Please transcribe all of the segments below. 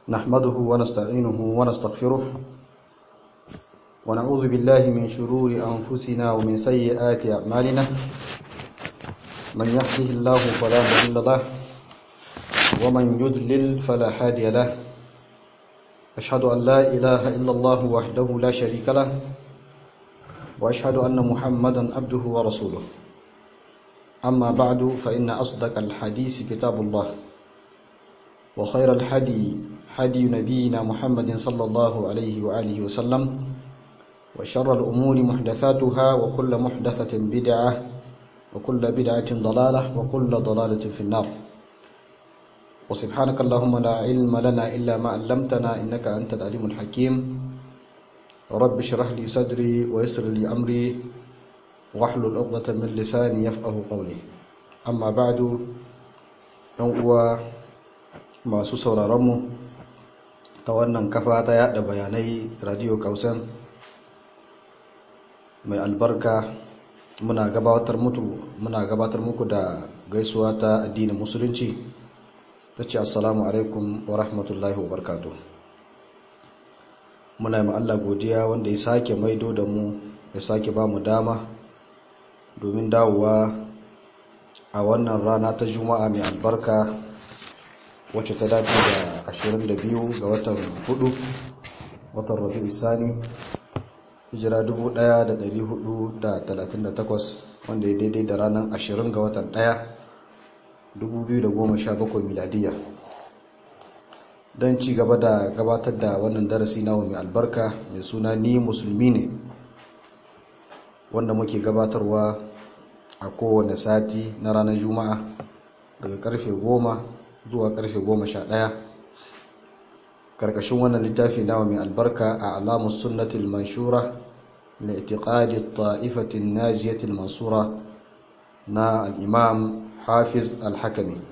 نحمده ونستعينه ونستغفره ونعوذ بالله من شرور أنفسنا ومن سيئات أعمالنا من يهده الله فلا مضل له ومن يضلل فلا هادي له أشهد أن لا إله إلا الله وحده لا شريك له وأشهد أن محمدا عبده ورسوله أما بعد فإن أصدق الحديث كتاب الله وخير الحدي حدي نبينا محمد صلى الله عليه وآله وسلم وشر الأمور محدثاتها وكل محدثة بدعة وكل بدعة ضلالة وكل ضلالة في النار وسبحانك اللهم لا علم لنا إلا ما علمتنا إنك أنت العليم الحكيم رب اشرح لي صدري ويسر لي أمري واحلل عقدة من لساني يفقه قولي أما بعد يوم masu sauraronmu ta wannan kafa ta yada bayanai radio kausan mai albarka muna gabatar mutu muna gabatar muku da gaisuwa ta addinin musulunci ta ce assalamu alaikum wa rahmatullahi wa barkatu muna yi Allah godiya wanda ya sake maido da mu ya sake ba mu dama domin dawowa a wannan rana ta juma'a mai albarka wacce ta dace da 22 ga watan 4 watan rabi'u sani hijira 1438 wanda ya daidai da ranar 20 ga watan 1 2017 miladiya don ci gaba da gabatar da wannan darasi nawa mai albarka mai suna ni musulmi ne wanda muke gabatarwa a kowane sati na ranar juma'a daga karfe 10 zuwa karfe 11 karkashin wannan littafi nawa mai albarka a alamus sunnatul manshura na itiqadi ta'ifatin najiyatul mansura na al-imam hafiz al-hakami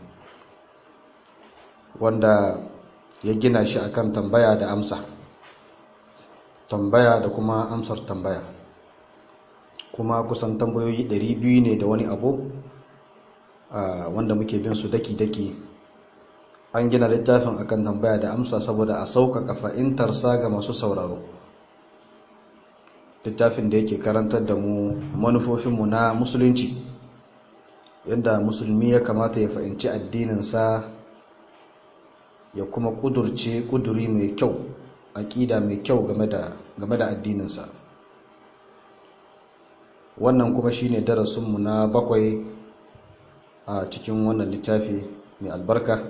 wanda ya gina shi akan tambaya da amsa tambaya da kuma amsar tambaya kuma kusan tambayoyi 200 ne da wani abu wanda muke bin su daki-daki an gina littafin akan tambaya da amsa saboda a sauƙaƙa fa'intarsa ga masu sauraro littafin da yake karantar da mu manufofinmu na musulunci yadda musulmi ya kamata ya fahimci addininsa ya kuma ƙudurce ƙuduri mai kyau aƙida mai kyau game da addininsa wannan kuma shine darasinmu na bakwai a cikin wannan littafi mai albarka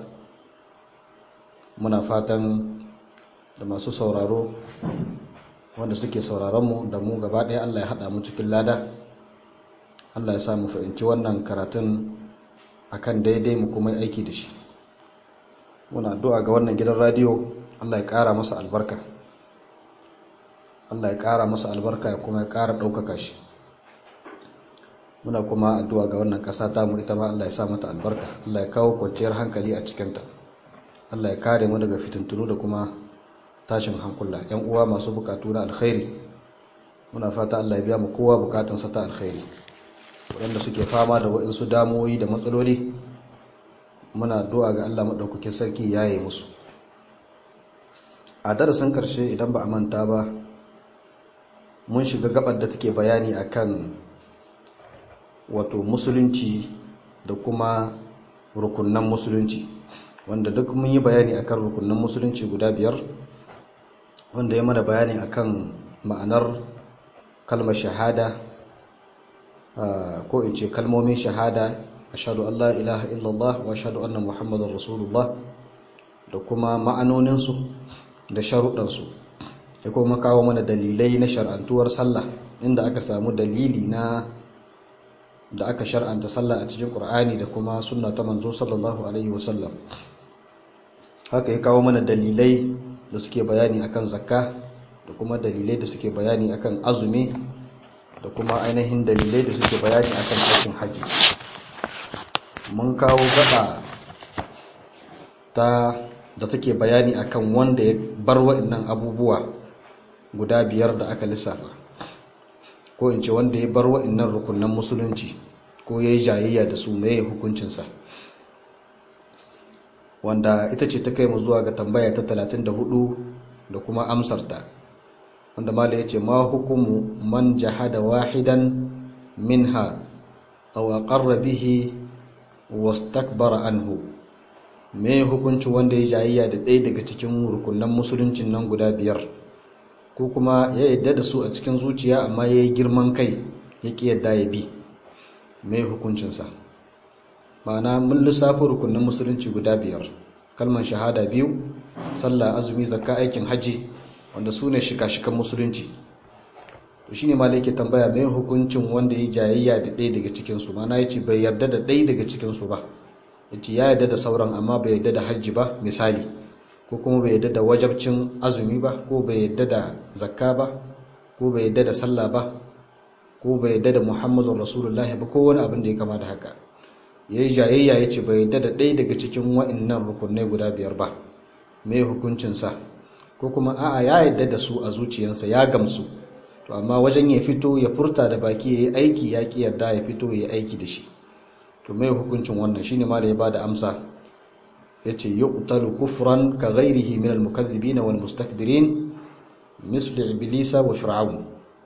muna fatan da masu sauraro wanda suke sauraronmu da mu gaba ɗaya Allah ya haɗa mu cikin lada Allah ya sa mu fahimci wannan karatun akan daidai mu kuma aiki da shi muna addu'a ga wannan gidan radiyo Allah ya ƙara masa albarka Allah ya ƙara masa albarka ya kuma ya ƙara ɗaukaka shi muna kuma addu'a ga wannan ƙasa ta mu ita ma Allah ya sa mata albarka Allah ya kawo kwanciyar hankali a cikinta Allah ya kare mu daga fitintunu da kuma tashin hankula yan uwa masu bukatu na alkhairi muna fata Allah ya biya mu kowa bukatunsa ta alkhairi waɗanda suke fama da waɗansu damuwoyi da matsaloli muna addu'a ga Allah maɗaukakin sarki ya yi musu a darasin ƙarshe idan ba a manta ba mun shiga gabar da take bayani akan wato musulunci da kuma rukunnan musulunci wanda duk mun yi bayani akan rukunin musulunci guda biyar wanda ya mana bayani akan ma'anar kalmar shahada ko in ce kalmomin shahada ashhadu an la ilaha illallah wa ashhadu anna muhammadar rasulullah da kuma ma'anoninsu da sharuɗansu ya kuma kawo mana dalilai na shar'antuwar sallah inda aka samu dalili na da aka shar'anta sallah a cikin qur'ani da kuma sunna ta manzo sallallahu alaihi wasallam haka ya kawo mana dalilai da suke bayani akan zakka da kuma dalilai da suke bayani akan azumi da kuma ainihin dalilai da suke bayani akan aikin haji mun kawo gaba ta da take bayani akan wanda ya bar wa'annan abubuwa guda biyar da aka lissafa ko in ce wanda ya bar wa'annan rukunan musulunci ko ya yi jayayya da su mai hukuncinsa wanda ita ce ta kai mu zuwa ga tambaya ta 34 da kuma amsarta wanda mala ya ce ma hukumu man jahada wahidan minha aw aqarra bihi wastakbara anhu me hukunci wanda ya jayayya da ɗaya daga cikin rukunan musuluncin nan guda biyar ko kuma ya yadda da su a cikin zuciya amma ya yi girman kai ya ƙi yadda ya bi me hukuncinsa ma'ana mun lissafi rukunin musulunci guda biyar kalmar shahada biyu sallah azumi zakka aikin haji wanda su ne shika-shikan musulunci to shine ma yake tambaya mai hukuncin wanda ya jayayya da ɗaya daga cikinsu ma'ana ya ce bai yarda da ɗaya daga cikinsu ba yace ya yarda da sauran amma bai yarda da hajji ba misali ko kuma bai yarda da wajabcin azumi ba ko bai yarda da zakka ba ko bai yarda da sallah ba ko bai yarda da muhammadun rasulullahi ba ko wani abin da ya kama da haka ya yi jayayya ya ce bai yarda da ɗaya daga cikin wa'innan rukunai guda biyar ba mai hukuncinsa ko kuma a'a ya yarda da su a zuciyarsa ya gamsu to amma wajen ya fito ya furta da baki ya yi aiki ya ƙi yarda ya fito ya yi aiki da shi to mai hukuncin wannan shine ma da ya bada amsa yace yuqtalu kufran ka ghairihi min al-mukaththibin wal mustakbirin misl iblisa wa fir'aun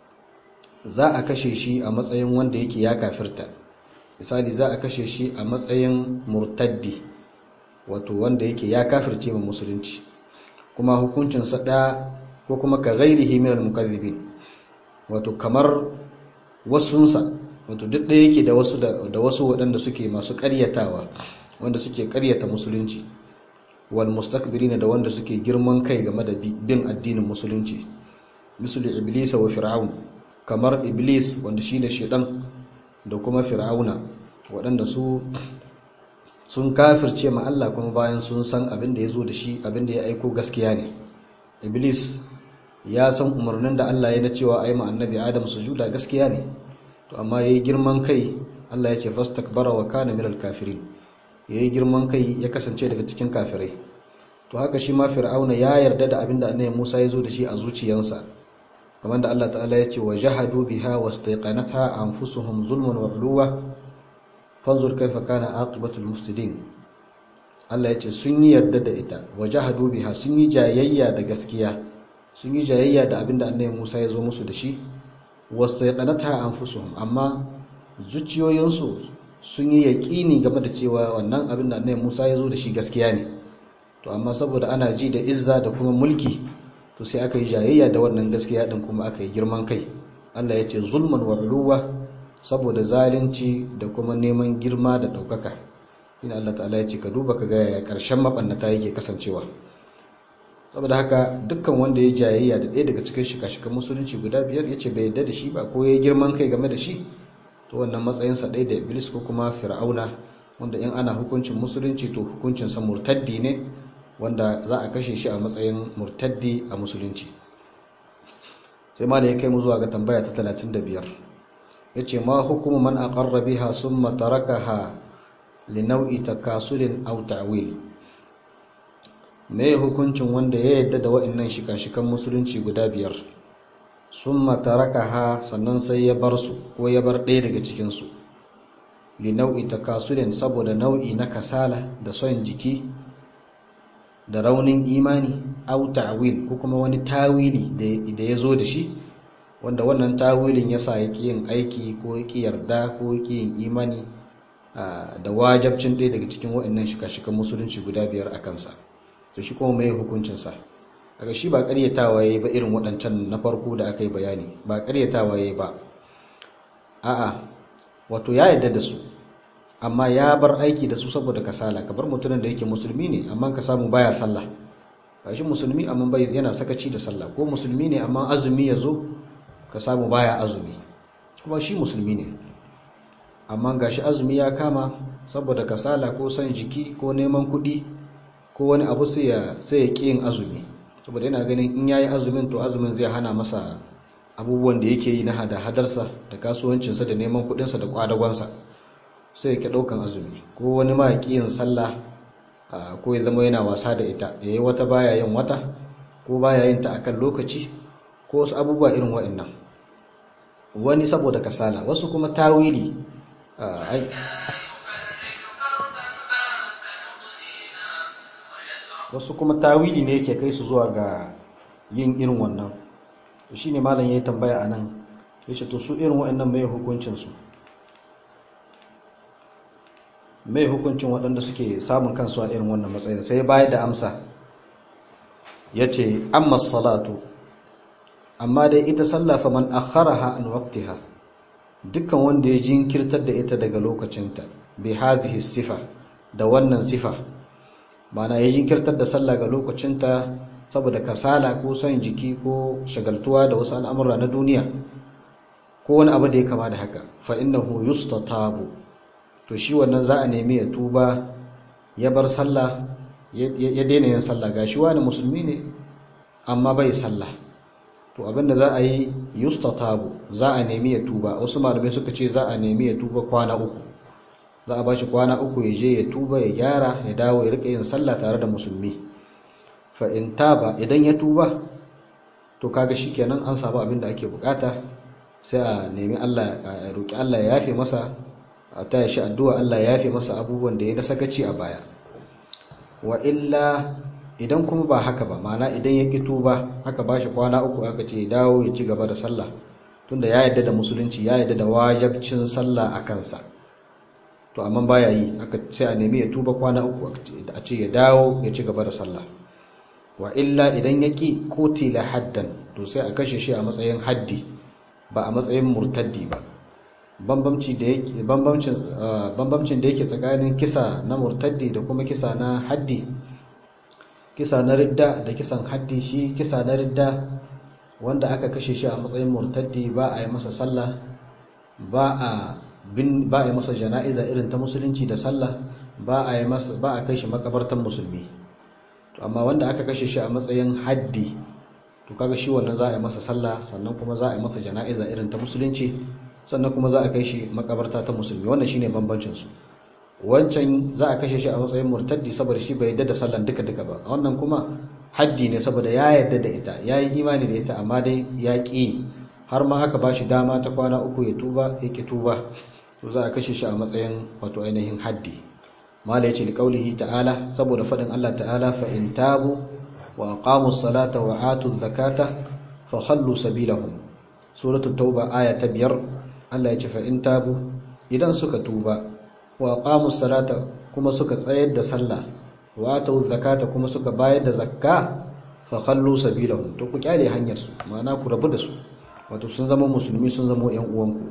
za a kashe shi a matsayin wanda yake ya kafirta misali za a kashe shi a matsayin murtaddi wato wanda yake ya kafirce ma musulunci kuma hukuncin sa da ko kuma ka ghairihi min al-mukaththibin wato kamar wasunsa wato duk ɗaya yake da wasu da wasu waɗanda suke masu ƙaryatawa wanda suke ƙaryata musulunci wal mustakbirina da wanda suke girman kai game da bin addinin musulunci misali iblis wa fir'aun kamar iblis wanda shine shedan da kuma fir'auna waɗanda su sun kafirce ma Allah kuma bayan sun san abin da ya zo da shi abin da ya aiko gaskiya ne iblis ya san umarnin da Allah ya na cewa ai ma annabi adam sujuda gaskiya ne to amma yayi girman kai Allah ya ce fastakbara wa kana minal kafirin yayi girman kai ya kasance daga cikin kafirai to haka shi ma fir'auna ya yarda da abinda annabi Musa ya zo da shi a zuciyarsa kamar da Allah ta'ala ya ce wa jahadu biha wastaqanatha anfusuhum zulman wa uluwa fanzur kaifa kana aqibatul mufsidin Allah ya ce sun yi yarda da ita wa jahadu biha sun yi jayayya da gaskiya sun yi jayayya da abinda annabi Musa ya zo musu da shi wastaqanatha anfusuhum amma zuciyoyinsu sun yi yaƙini game da cewa wannan abin da annabi Musa ya zo da shi gaskiya ne to amma saboda ana ji da izza da kuma mulki to sai aka yi jayayya da wannan gaskiya din kuma aka yi girman kai Allah ya ce zulman wa uluwa saboda zalunci da kuma neman girma da ɗaukaka ina Allah ta'ala ya ce ka duba ka ga ya ƙarshen mabannata yake kasancewa saboda haka dukkan wanda ya jayayya da ɗaya daga cikin shika-shikan musulunci guda biyar ya ce bai yarda da shi ba ko ya girman kai game da shi to wannan matsayinsa ɗaya da iblis ko kuma fir'auna wanda in ana hukuncin musulunci to hukuncinsa murtaddi ne wanda za a kashe shi a matsayin murtaddi a musulunci sai ma da ya kai mu zuwa ga tambaya ta 35 yace ma hukumu man aqarra biha summa tarakaha li naw'i takasulin aw ta'wil me hukuncin wanda ya yadda da wa'annan shika-shikan musulunci guda biyar summa tarakaha sannan sai ya bar su ko ya bar ɗaya daga cikin su li nau'i takasulin saboda nau'i na kasala da son jiki da raunin imani au ta'wil ko kuma wani tawili da ya zo da shi wanda wannan tawilin ya sa yake yin aiki ko yake yarda ko yake yin imani da wajabcin ɗaya daga cikin waɗannan shika-shikan musulunci guda biyar a kansa to shi kuma mai hukuncinsa daga shi ba ƙaryatawa ya yi ba irin waɗancan na farko da aka yi bayani ba ƙaryatawa ya yi ba a'a wato ya yarda da su amma ya bar aiki da su saboda kasala ka bar mutumin da yake musulmi ne amma ka samu baya sallah ba shi musulmi amma bai yana sakaci da sallah ko musulmi ne amma azumi ya zo ka samu baya azumi kuma shi musulmi ne amma gashi azumi ya kama saboda kasala ko son jiki ko neman kuɗi ko wani abu sai ya sai ya ƙi yin azumi saboda yana ganin in yayi azumin to azumin zai hana masa abubuwan da yake yi na hada-hadarsa da kasuwancinsa da neman kuɗinsa da kwadagonsa sai ya ɗaukan azumi ko wani ma yin sallah ko ya zama yana wasa da ita ya yi wata baya yin wata ko baya yin ta akan lokaci ko wasu abubuwa irin wa'annan wani saboda kasala wasu kuma tawili wasu kuma tawili ne yake kai su zuwa ga yin irin wannan to shine malam yayi tambaya anan yace to su irin waɗannan mai hukuncin su mai hukuncin waɗanda suke samun kansu a irin wannan matsayin sai bayar da amsa yace amma salatu amma dai ita sallah fa man akharaha an waqtiha dukkan wanda ya jinkirtar da ita daga lokacinta bi hadhihi sifa da wannan sifa mana ya jinkirtar da sallah ga lokacinta saboda kasala ko son jiki ko shagaltuwa da wasu al'amura na duniya ko wani abu da ya kama da haka fa innahu yustatabu to shi wannan za a nemi ya tuba ya bar sallah ya daina yin sallah gashi wani musulmi ne amma bai sallah to abinda za a yi yustatabu za a nemi ya tuba wasu malamai suka ce za a nemi ya tuba kwana uku za a bashi kwana uku ya je ya tuba ya gyara ya dawo ya rika yin sallah tare da musulmi fa in taba idan ya tuba to kaga shikenan an samu abin da ake bukata sai a nemi Allah a roki Allah ya yafe masa a taya shi addu'a Allah ya yafe masa abubuwan da ya da sakaci a baya wa illa idan kuma ba haka ba ma'ana idan ya ki tuba aka bashi kwana uku aka ce ya dawo ya ci gaba da sallah tunda ya yarda da musulunci ya yarda da wajibcin sallah a kansa to amma baya yi aka sai a nemi ya tuba kwana uku a ce ya dawo ya ci gaba da sallah wa illa idan ya ki kotila haddan to sai a kashe shi a matsayin haddi ba a matsayin murtaddi ba bambamci da yake bambamcin bambamcin da yake tsakanin kisa na murtaddi da kuma kisa na haddi kisa na ridda da kisan haddi shi kisa na ridda wanda aka kashe shi a matsayin murtaddi ba a yi masa sallah ba a bin ba a yi masa jana'iza irin ta musulunci da sallah ba a yi masa ba a kai shi makabartan musulmi to amma wanda aka kashe shi a matsayin haddi to kaga shi wannan za a yi masa sallah sannan kuma za a yi masa jana'iza irin ta musulunci sannan kuma za a kai shi makabarta ta musulmi wannan shine bambancin su wancan za a kashe shi a matsayin murtaddi saboda shi bai yadda da sallan duka duka ba wannan kuma haddi ne saboda ya yadda da ita ya yi imani da ita amma dai ya ƙi har ma aka ba shi dama ta kwana uku ya tuba ya ƙi tuba to za a kashe shi a matsayin wato ainihin haddi mala ya ce li kaulihi ta'ala saboda faɗin Allah ta'ala fa in tabu wa aqamu salata wa atu zakata fa khallu sabilahum suratul tauba aya ta biyar Allah ya ce fa in tabu idan suka tuba wa aqamu salata kuma suka tsayar da sallah wa atu zakata kuma suka bayar da zakka fa khallu sabilahum to ku kyale hanyar su ma'ana ku rabu da su wato sun zama musulmi sun zama ƴan uwanku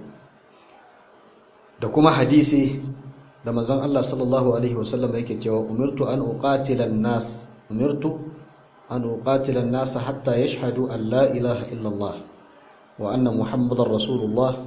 da kuma hadisi da manzon Allah sallallahu alaihi wasallam yake cewa umirtu an uqatila an-nas umirtu an uqatila an-nas hatta yashhadu an la ilaha illa Allah wa anna muhammadar rasulullah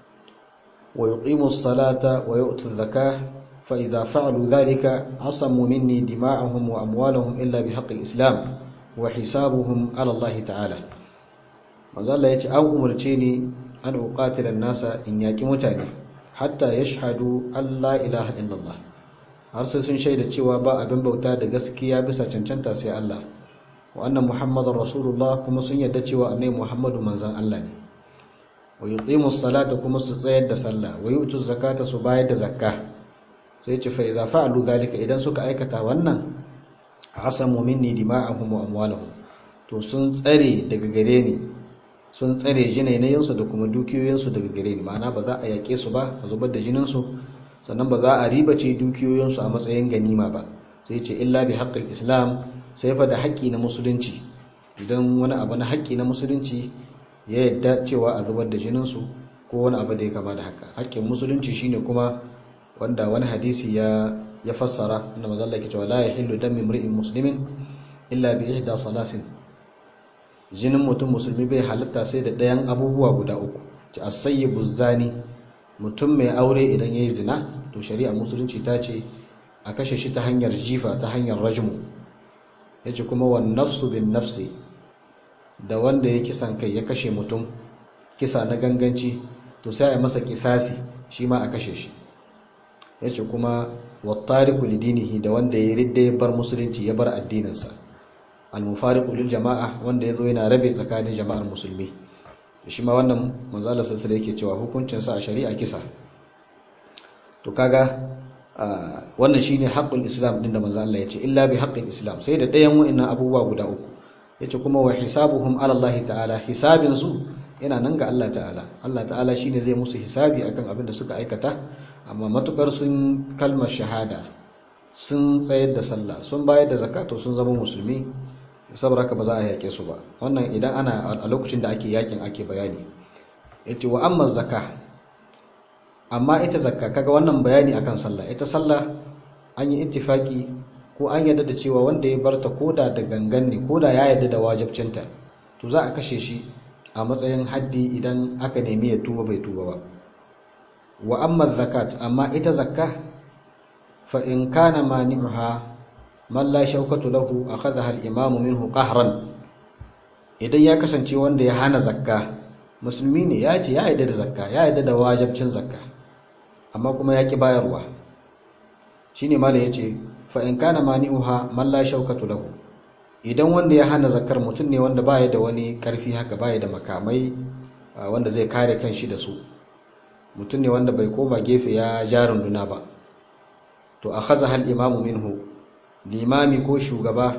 wa yuqimu as-salata wa yu'tu adh-zakah fa idha fa'alu dhalika asamu minni dima'ahum wa amwalahum illa bihaqqi al-islam wa hisabuhum ala Allah ta'ala manzon Allah yace an umarce ni an uqatila an-nasa in yaki mutane hatta ya shahadu Allah ilaha illallah har sai sun shaida cewa ba abin bauta da gaskiya bisa cancanta sai Allah wa annan muhammadar rasulullah kuma sun yarda cewa annai muhammadu manzan Allah ne wa yuqimu salata kuma su tsayar da sallah wa yu'tu zakata su bayar da zakka sai ce fa iza fa'alu dhalika idan suka aikata wannan asamu minni dima'ahum wa amwalahum to sun tsare daga gare ni sun tsare jinainayensu da kuma dukiyoyinsu daga gare ni ma'ana ba za a yaƙe su ba a zubar da jininsu sannan ba za a ribace dukiyoyinsu a matsayin ganima ba sai ce illa bi haƙƙin islam sai fa da haƙƙi na musulunci idan wani abu na haƙƙi na musulunci ya yadda cewa a zubar da jininsu ko wani abu da ya kama da haka haƙƙin musulunci shine kuma wanda wani hadisi ya ya fassara inda manzo Allah yake cewa la yahillu damu imri'in muslimin illa bi ihda salasin jinin mutum musulmi bai halitta sai da ɗayan abubuwa guda uku ci asayyibu zani mutum mai aure idan yayi zina to shari'a musulunci ta ce a kashe shi ta hanyar jifa ta hanyar rajmu yace kuma wan nafsu bin nafsi da wanda ya kisan kai ya kashe mutum kisa na ganganci to sai a masa kisasi shi ma a kashe shi yace kuma wattariku lidinihi da wanda ya ridda ya bar musulunci ya bar addininsa al-mufariqu lil jama'a wanda yazo yana rabe tsakanin jama'ar musulmi shi ma wannan manzo Allah sallallahu yake cewa hukuncin sa a shari'a kisa to kaga wannan shine haqqul islam din da manzo Allah ya ce illa bi haqqil islam sai da ɗayan wa'annan abubuwa guda uku yace kuma wa hisabuhum ala Allah ta'ala hisabin su yana nan ga Allah ta'ala Allah ta'ala shine zai musu hisabi akan abin da suka aikata amma matukar sun kalmar shahada sun tsayar da sallah sun bayar da zakato sun zama musulmi saboda haka ba za a yake su ba wannan idan ana a lokacin da ake yakin ake bayani yace wa amma zakka amma ita zakka kaga wannan bayani akan sallah ita sallah an yi ittifaki ko an yarda da cewa wanda ya barta koda da gangan ne koda ya yarda da wajibcinta to za a kashe shi a matsayin haddi idan aka nemi ya tuba bai tuba ba wa amma zakat amma ita zakka fa in kana mani'uha man la shaukatu lahu akhadha al-imamu minhu qahran idan ya kasance wanda ya hana zakka musulmi ne ya ce ya yarda da zakka ya yarda da wajibcin zakka amma kuma ya ki bayarwa shine malai yace fa in kana mani'uha man la shaukatu lahu idan wanda ya hana zakar mutum ne wanda baya da wani karfi haka baya da makamai wanda zai kare kanshi da su mutum ne wanda bai koma gefe ya ja runduna ba to akhadha hal imamu minhu limami ko shugaba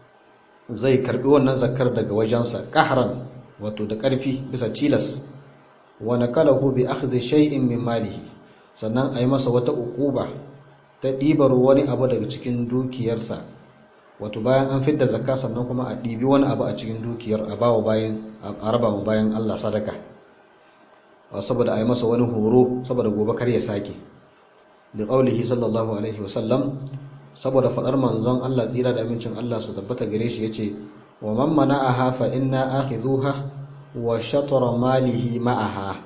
zai karbi wannan zakar daga wajensa qahran wato da karfi bisa tilas wa nakalahu bi akhdhi shay'in min malihi sannan ayi masa wata ukuba ta ɗibar wani abu daga cikin dukiyarsa wato bayan an fidda zakka sannan kuma a ɗibi wani abu a cikin dukiyar a bawa bayan a raba mu bayan Allah sadaka saboda a yi masa wani horo saboda gobe kar ya sake da qaulihi sallallahu alaihi wasallam saboda fadar manzon Allah tsira da amincin Allah su tabbata gare shi yace wa man mana'aha fa inna akhidhuha wa shatra malihi ma'aha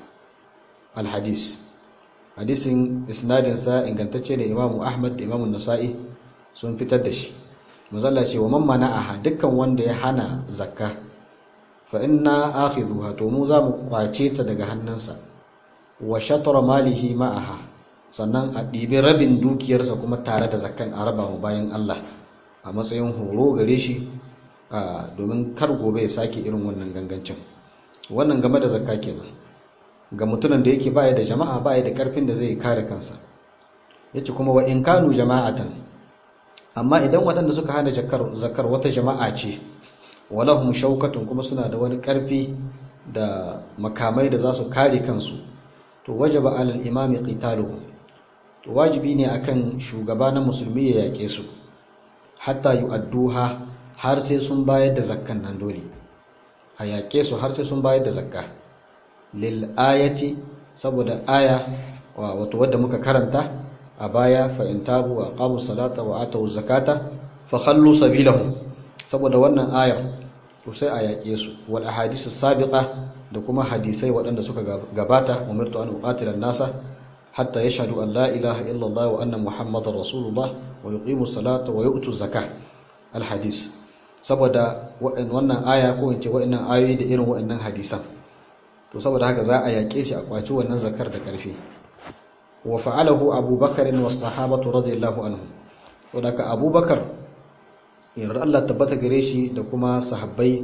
alhadis hadisin isnadin sa ingantacce ne Imam Ahmad da Imam Nasa'i sun fitar da shi mazalla ce wa man mana'aha dukkan wanda ya hana zakka fa inna akhidhuha to mu za mu kwace ta daga hannunsa wa shatra malihi ma'aha sannan a ɗibi rabin dukiyarsa kuma tare da zakkan a raba mu bayan Allah a matsayin horo gare shi domin kar gobe ya sake irin wannan gangancin wannan game da zakka kenan ga mutumin da yake baya da jama'a baya da karfin da zai kare kansa yace kuma wa in kanu jama'atan amma idan waɗanda suka hana zakar wata jama'a ce walahum shaukatun kuma suna da wani ƙarfi da makamai da za su kare kansu to wajaba alal imami qitaluhum to wajibi ne akan shugaba na musulmi ya yake su hatta yu'adduha har sai sun bayar da zakkan nan dole a yake su har sai sun bayar da zakka lil ayati saboda aya wato wadda muka karanta a baya fa in tabu wa aqamu salata wa atu zakata fa khallu sabilahum saboda wannan ayar to sai a yake su wal ahadisu sabiqa da kuma hadisai waɗanda suka gabata umirtu an uqatila nasa hatta yashhadu an la ilaha illa Allah wa anna muhammadar rasulullah wa yuqimu salata wa yu'tu zakah al hadis saboda wannan aya ko in ce wa'annan ayoyi da irin wa'annan hadisan to saboda haka za a yake shi a kwaci wannan zakar da karfi wa fa'alahu abubakar wa sahabatu radiyallahu anhum to daga abubakar yarda Allah tabbata gare shi da kuma sahabbai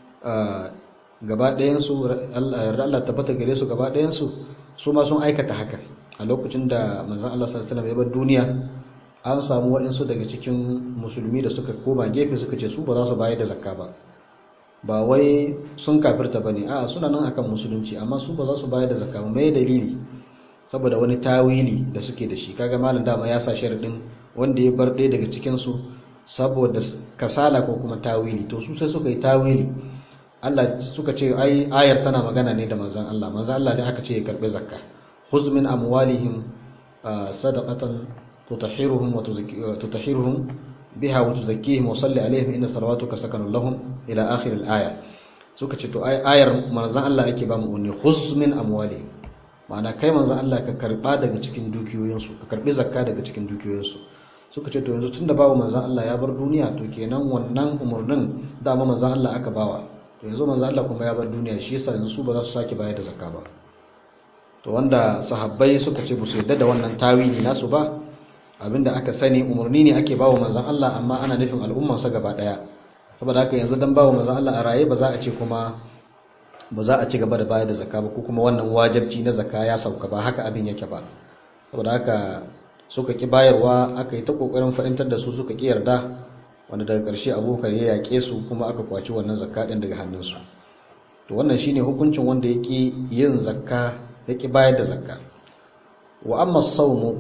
gaba ɗayan su yarda Allah tabbata gare su gaba ɗayan su su ma sun aikata haka a lokacin da manzon Allah sallallahu alaihi wasallam ya bar duniya an samu waɗansu daga cikin musulmi da suka koma gefe suka ce su ba za su bayar da zakka ba ba wai sun kafirta bane a'a suna nan akan musulunci amma su ba za su bayar da zakka ba mai dalili saboda wani tawili da suke da shi kaga malam dama ya sa sharadin wanda ya bar ɗaya daga cikin su saboda kasala ko kuma tawili to su sai suka yi tawili Allah suka ce ai ayar tana magana ne da manzon Allah manzon Allah ne aka ce ya karbi zakka khuz min amwalihim sadaqatan tutahhiruhum wa tutahhiruhum biha wa tuzakkihim wa salli alaihim inna salawatuka sakanun lahum ila akhir al-aya suka ce to ai ayar manzon Allah ake ba mu ne khuz min amwalihim ma'ana kai manzon Allah ka karba daga cikin dukiyoyinsu ka karbi zakka daga cikin dukiyoyinsu suka ce to yanzu tunda babu manzon Allah ya bar duniya to kenan wannan umurnin dama manzon Allah aka bawa to yanzu manzon Allah kuma ya bar duniya shi yasa yanzu su ba za su sake bayar da zakka ba to wanda sahabbai suka ce su yadda da wannan tawili nasu ba abinda aka sani umurni ne ake bawa manzon Allah amma ana nufin al'umman sa gaba daya saboda haka yanzu dan bawa manzon Allah a raye ba za a ce kuma ba za a ci gaba da bayar da zakka ba ko kuma wannan wajibci na zakka ya sauka ba haka abin yake ba saboda haka suka ki bayarwa aka yi ta kokarin fahimtar da su suka ki yarda wanda daga ƙarshe abubakar ya yaƙe su kuma aka kwaci wannan zakka ɗin daga hannunsu to wannan shine hukuncin wanda ya ƙi yin zakka ya ƙi bayar da zakka wa amma saumu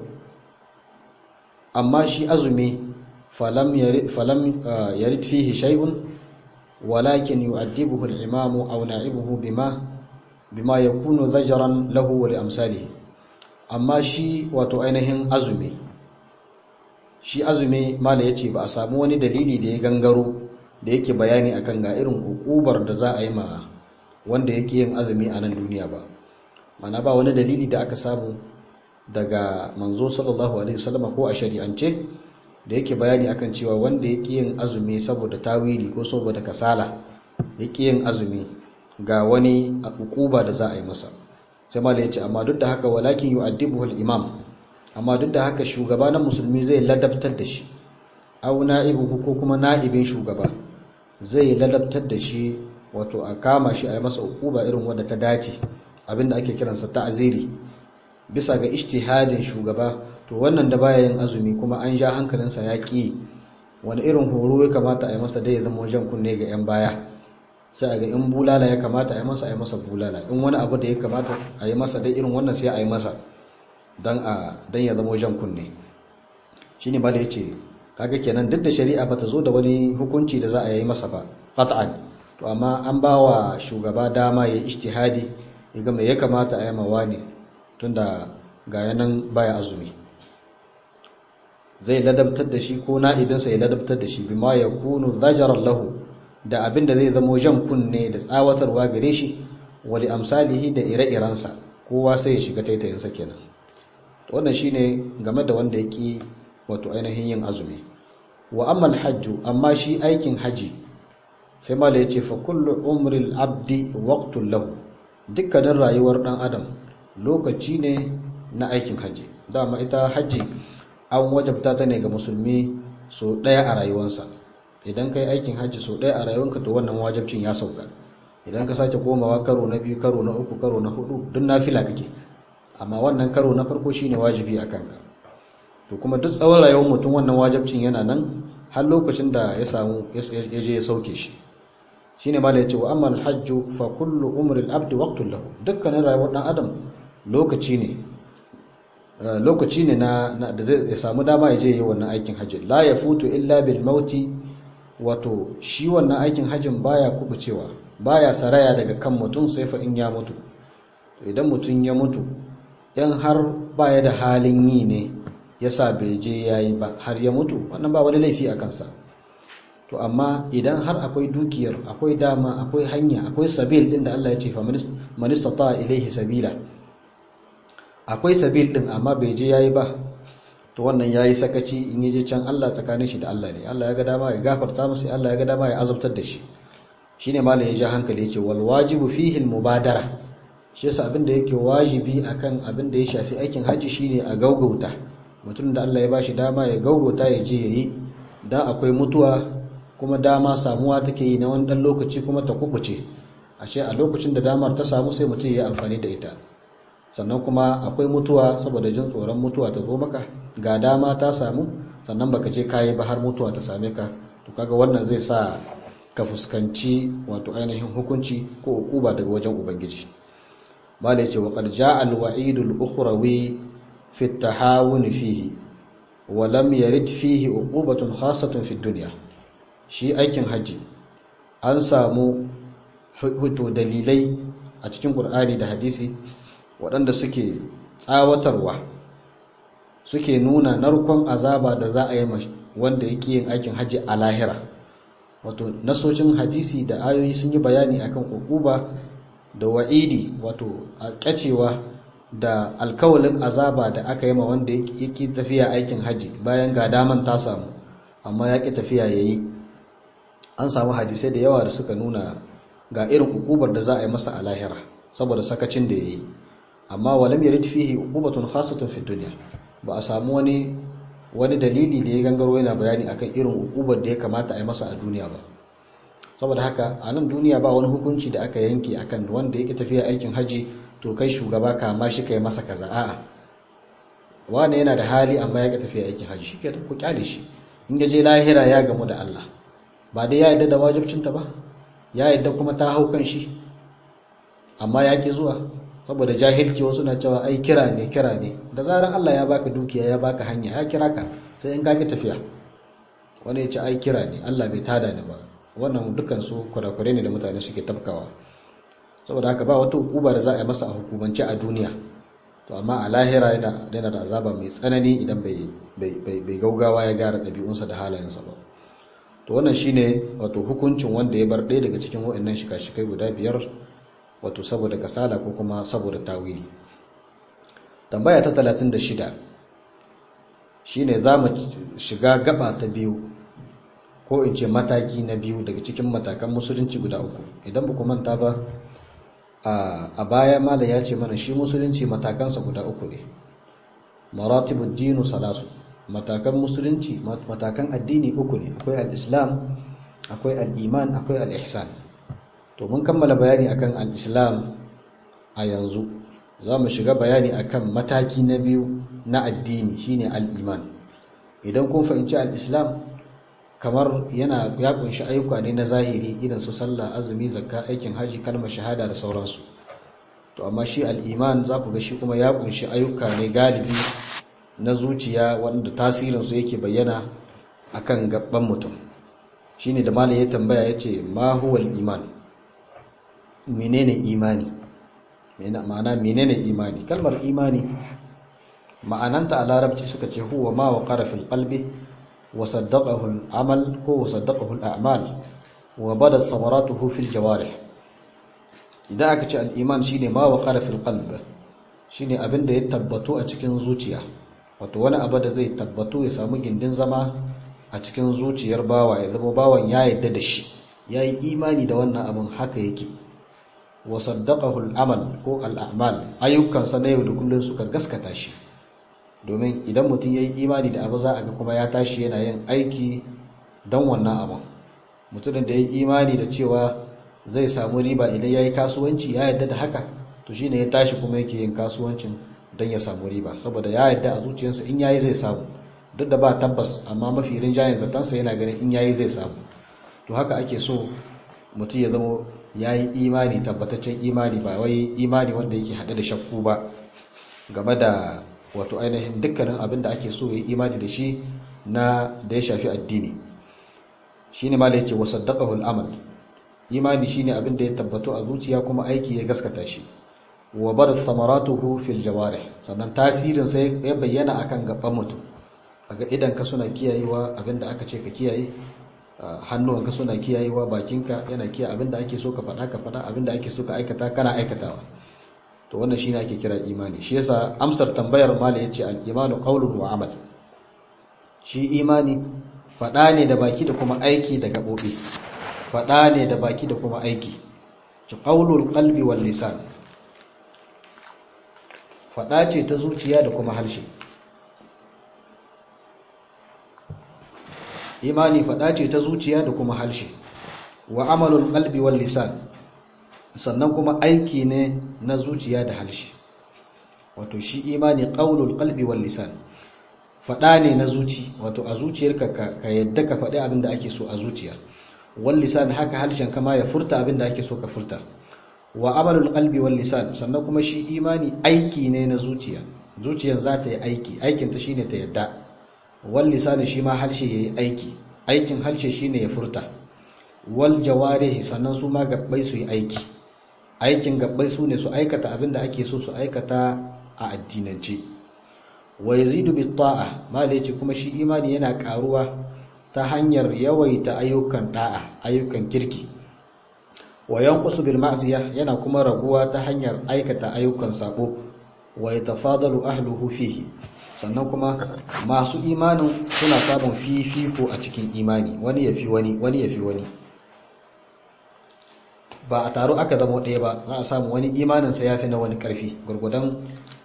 amma shi azumi falam yarid fihi shay'un walakin yu'addibuhu al-imamu aw na'ibuhu bima bima yakunu zajran lahu wa li amsalihi amma shi wato ainihin azumi shi azumi mala yace ba a samu wani dalili da ya gangaro da yake bayani akan ga irin hukubar da za a yi ma wanda yake yin azumi a nan duniya ba mana ba wani dalili da aka samu daga manzo sallallahu alaihi wasallam ko a shari'ance da yake bayani akan cewa wanda yake yin azumi saboda tawili ko saboda kasala yake yin azumi ga wani hukuba da za a yi masa sai mala yace amma duk da haka walakin yu'addibuhu al-imam amma duk da haka shugaba na musulmi zai ladabtar da shi au na'ibuhu ko kuma na'ibin shugaba zai ladabtar da shi wato a kama shi a yi masa hukuba irin wadda ta dace abinda ake kiransa ta'ziri bisa ga ijtihadin shugaba to wannan da baya yin azumi kuma an ja hankalinsa ya ki wani irin horo ya kamata a yi masa dai ya zama wajen kunne ga yan baya sai a ga in bulala ya kamata a yi masa a yi masa bulala in wani abu da ya kamata a yi masa dai irin wannan sai a yi masa dan a dan ya zama wajen kunne shine ba da yace kaga kenan duk da shari'a bata zo da wani hukunci da za a yi masa ba qat'an to amma an ba wa shugaba dama ya ijtihadi ya ga me ya kamata a yi mawa ne tunda ga yanan baya azumi zai ladabtar da shi ko na'ibinsa ya ladabtar da shi bima ya kunu zajaran lahu da abin da zai zama jan kunne da tsawatarwa gare shi wali amsalihi da ire-irensa kowa sai ya shiga taitayinsa kenan wannan shine game da wanda yake wato ainihin yin azumi wa amma alhajju amma shi aikin haji sai mala yace fa kullu umril abdi waqtun lahu dukkanin rayuwar dan adam lokaci ne na aikin haji dama ita haji an wajabta ta ne ga musulmi so daya a rayuwarsa idan kai aikin haji so daya a rayuwarka to wannan wajibcin ya sauka idan ka sake komawa karo na biyu karo na uku karo na hudu duk nafila kake amma wannan karo na farko shine wajibi a kanka to kuma duk tsawon rayuwar mutum wannan wajibcin yana nan har lokacin da ya samu ya je ya sauke shi shine malai yace wa amma al-hajju fa kullu umri al-abdi waqtun lahu dukkanin rayuwar dan adam lokaci ne lokaci ne na da zai samu dama ya je yi wannan aikin hajji la yafutu illa bil mauti wato shi wannan aikin hajjin baya kubucewa baya saraya daga kan mutum sai fa in ya mutu idan mutum ya mutu in har baya da halin yi ne yasa bai je yayi ba har ya mutu wannan ba wani laifi a kansa to amma idan har akwai dukiyar akwai dama akwai hanya akwai sabil din da Allah ya ce fa man istata ilaihi sabila akwai sabil din amma bai je yayi ba to wannan yayi sakaci in yaje can Allah tsakanin shi da Allah ne Allah ya ga dama ya gafarta masa Allah ya ga dama ya azabtar da shi shine malam ya ja hankali yake wal wajibu fihi al mubadara shi yasa abin da yake wajibi akan abin da ya shafi aikin haji shine a gaugauta mutum da Allah ya bashi dama ya gaugauta ya je yayi dan akwai mutuwa kuma dama samuwa take yi na wani dan lokaci kuma ta kubuce ashe a lokacin da damar ta samu sai mutum ya amfani da ita sannan kuma akwai mutuwa saboda jin tsoron mutuwa ta zo maka ga dama ta samu sannan baka je kayi ba har mutuwa ta same ka to kaga wannan zai sa ka fuskanci wato ainihin hukunci ko ukuba daga wajen ubangiji bala yace wa qad jaa al wa'id al ukhrawi fi at tahawun fihi wa lam yarid fihi uqubatun khassatun fi dunya shi aikin haji an samu hutu dalilai a cikin qur'ani da hadisi waɗanda suke tsawatarwa suke nuna narkon azaba da za a yi wanda yake yin aikin hajji a lahira wato nasocin hadisi da ayoyi sun yi bayani akan ukuba da wa'idi wato a kyacewa da alkawalin azaba da aka yi ma wanda yake tafiya aikin hajji bayan ga daman ta samu amma ya ƙi tafiya ya yi an samu hadisai da yawa da suka nuna ga irin ukubar da za a yi masa a lahira saboda sakacin da ya yi amma walam yarid fihi uqubatun khasatun fi dunya ba a samu wani wani dalili da ya gangaro yana bayani akan irin uqubar da ya kamata a yi masa a duniya ba saboda haka a nan duniya ba wani hukunci da aka yanke akan wanda yake tafiya aikin haji to kai shugaba ka ma shi kai masa kaza a'a wani yana da hali amma ya ka tafiya aikin haji shi ke ku kyale shi in ya je lahira ya gamu da Allah ba dai ya yadda da wajibcinta ba ya yadda kuma ta hau kan shi amma ya ki zuwa saboda jahilci wasu na cewa ai kira ne kira ne da zarar Allah ya baka dukiya ya baka hanya ya kira ka sai in kage tafiya wani ya ce ai kira ne Allah bai tada ni ba wannan dukkan su kurakure ne da mutane suke tafkawa saboda haka ba wata hukuma da za a yi masa a hukumance a duniya to amma a lahira yana yana da azaba mai tsanani idan bai bai bai gaugawa ya gyara ɗabi'unsa da halayensa ba to wannan shine wato hukuncin wanda ya bar ɗaya daga cikin waɗannan shika-shikai guda biyar wato saboda kasala ko kuma saboda tawili tambaya ta 36 shine za mu shiga gaba ta biyu ko in ce mataki na biyu daga cikin matakan musulunci guda uku idan ba ku manta ba a baya mala ya ce mana shi musulunci matakansa guda uku ne maratibud dinu salasu matakan musulunci matakan addini uku ne akwai al-islam akwai al-iman akwai al-ihsan to mun kammala bayani akan al-islam a yanzu za mu shiga bayani akan mataki na biyu na addini shine al-iman idan kun fahimci al-islam kamar yana ya kunshi ayyuka ne na zahiri irin su sallah azumi zakka aikin haji kalmar shahada da sauransu to amma shi al-iman za ku ga shi kuma ya kunshi ayyuka ne galibi na zuciya wanda tasirin su yake bayyana akan gaban mutum shine da malai ya tambaya yace ma huwa al-iman menene imani ma'ana menene imani kalmar imani ma'ananta a larabci suka ce huwa ma waqara fil qalbi wa saddaqahu al-amal ko wa saddaqahu al-a'mal wa badat samaratuhu fil jawarih idan aka ce al-iman shine ma waqara fil qalbi shine abin da ya tabbato a cikin zuciya wato wani abu da zai tabbato ya samu gindin zama a cikin zuciyar bawa ya zama bawan ya yadda da shi yayi imani da wannan abin haka yake wa saddaqahu al-amal ko al-a'mal ayyukansa na yau da kullun suka gaskata shi domin idan mutum yayi imani da abu za a ga kuma ya tashi yana yin aiki don wannan abin mutumin da yayi imani da cewa zai samu riba idan yayi kasuwanci ya yadda da haka to shine ya tashi kuma yake yin kasuwancin don ya samu riba saboda ya yadda a zuciyarsa in yayi zai samu duk da ba tabbas amma mafi rinjayen zatansa yana ganin in yayi zai samu to haka ake so mutum ya zama ya yi imani tabbataccen imani ba wai imani wanda yake haɗe da shakku ba game da wato ainihin dukkanin abin da ake so ya yi imani da shi na da ya shafi addini shi ne ma da yake wasaddaqahu al-amal imani shine abin da ya tabbato a zuciya kuma aiki ya gaskata shi wa badat thamaratuhu fil jawarih sannan tasirin sai ya bayyana akan gaban mutum aga idan ka suna kiyayewa abin da aka ce ka kiyaye hannuwanka suna kiyayewa bakinka yana kiyaye abinda ake so ka faɗa ka faɗa abinda ake so ka aikata kana aikatawa to wannan shine ake kira imani shi yasa amsar tambayar mali yace al-imanu qawlun wa amal shi imani faɗa ne da baki da kuma aiki da gabobi faɗa ne da baki da kuma aiki ci qawlul qalbi wal lisan faɗa ce ta zuciya da kuma harshe imani faɗa ce ta zuciya da kuma harshe wa amalul qalbi wal lisan sannan kuma aiki ne na zuciya da harshe wato shi imani qaulul qalbi wal lisan faɗa ne na zuci wato a zuciyarka ka yadda ka faɗi abin da ake so a zuciya wal lisan haka harshen kama ya furta abin da ake so ka furta wa amalul qalbi wal lisan sannan kuma shi imani aiki ne na zuciya zuciyar za ta yi aiki aikin ta shine ta yadda wal lisani shi ma harshe yayi aiki aikin harshe shine ya furta wal jawarihi sannan su ma gabbai su yi aiki aikin gabbai su ne su aikata abinda ake so su aikata a addinance wa yazidu bit ta'a mala yace kuma shi imani yana karuwa ta hanyar yawaita ayyukan da'a ayyukan kirki wa yanqusu bil ma'siyah yana kuma raguwa ta hanyar aikata ayyukan sabo wa yatafadalu ahluhu fihi sannan kuma masu imanin suna samun fifiko a cikin imani wani ya fi wani wani ya fi wani ba a taro aka zama ɗaya ba za a samu wani imaninsa ya fi na wani ƙarfi gwargwadon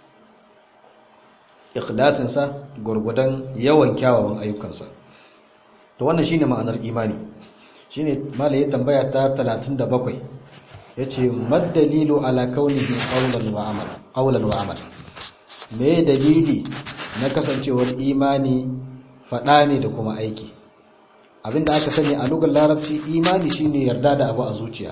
ikhlasinsa gwargwadon yawan kyawawan ayyukansa to wannan shine ma'anar imani shine malai ya tambaya ta 37 yace maddalilu ala kaunihi qawlan wa amal qawlan wa amal me dalili na kasancewar imani faɗa ne da kuma aiki abinda aka sani a lugar larabci imani shine yarda da abu a zuciya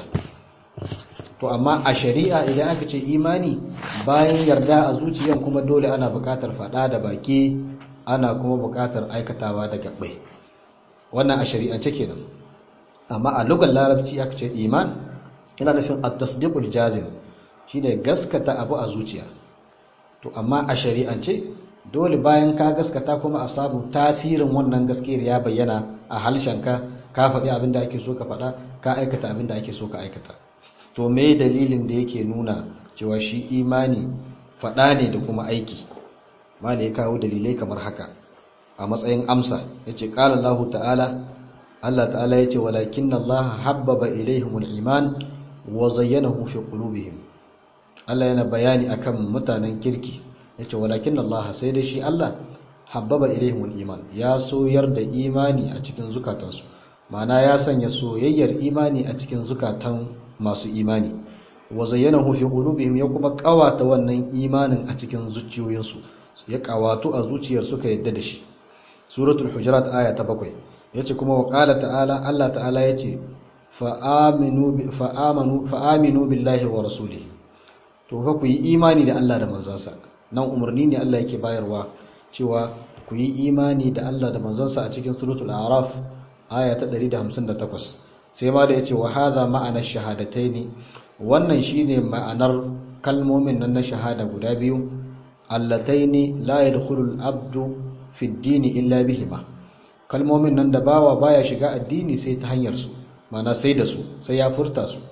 to amma a shari'a idan aka ce imani bayan yarda a zuciyan kuma dole ana buƙatar faɗa da baki ana kuma buƙatar aikatawa da gaɓɓai wannan a shari'ance kenan amma a lugar larabci aka ce iman ina nufin at-tasdiqul jazim shine gaskata abu a zuciya to amma a shari'ance dole bayan ka gaskata kuma a samu tasirin wannan gaskiyar ya bayyana a halshenka ka faɗi abin da ake so ka faɗa ka aikata abin da ake so ka aikata to me dalilin da yake nuna cewa shi imani faɗa ne da kuma aiki ma da ya kawo dalilai kamar haka a matsayin amsa yace qala Allah ta'ala Allah ta'ala yace walakin Allah habbaba ilaihimul iman wa zayyanahu fi qulubihim Allah yana bayani akan mutanen kirki yace walakin Allah sai dai shi Allah habbaba ilaihimul iman ya soyar da imani a cikin zukatansu ma'ana ya sanya soyayyar imani a cikin zukatan masu imani wa zayyanahu fi qulubihim ya kuma kawata wannan imanin a cikin zuciyoyinsu ya kawato a zuciyar suka yadda da shi suratul hujurat aya ta 7 yace kuma wa qala ta'ala Allah ta'ala yace fa aminu fa amanu fa aminu billahi wa rasulihi to fa ku yi imani da Allah da manzansa nan umarni ne Allah yake bayarwa cewa ku yi imani da Allah da manzansa a cikin suratul a'raf aya ta 158 sai ma da yace wa hadha ma'ana shahadataini wannan shine ma'anar kalmomin nan na shahada guda biyu allataini la yadkhulul abdu fi ad-din illa bihima kalmomin nan da bawa baya shiga addini sai ta hanyar su ma'ana sai da su sai ya furta su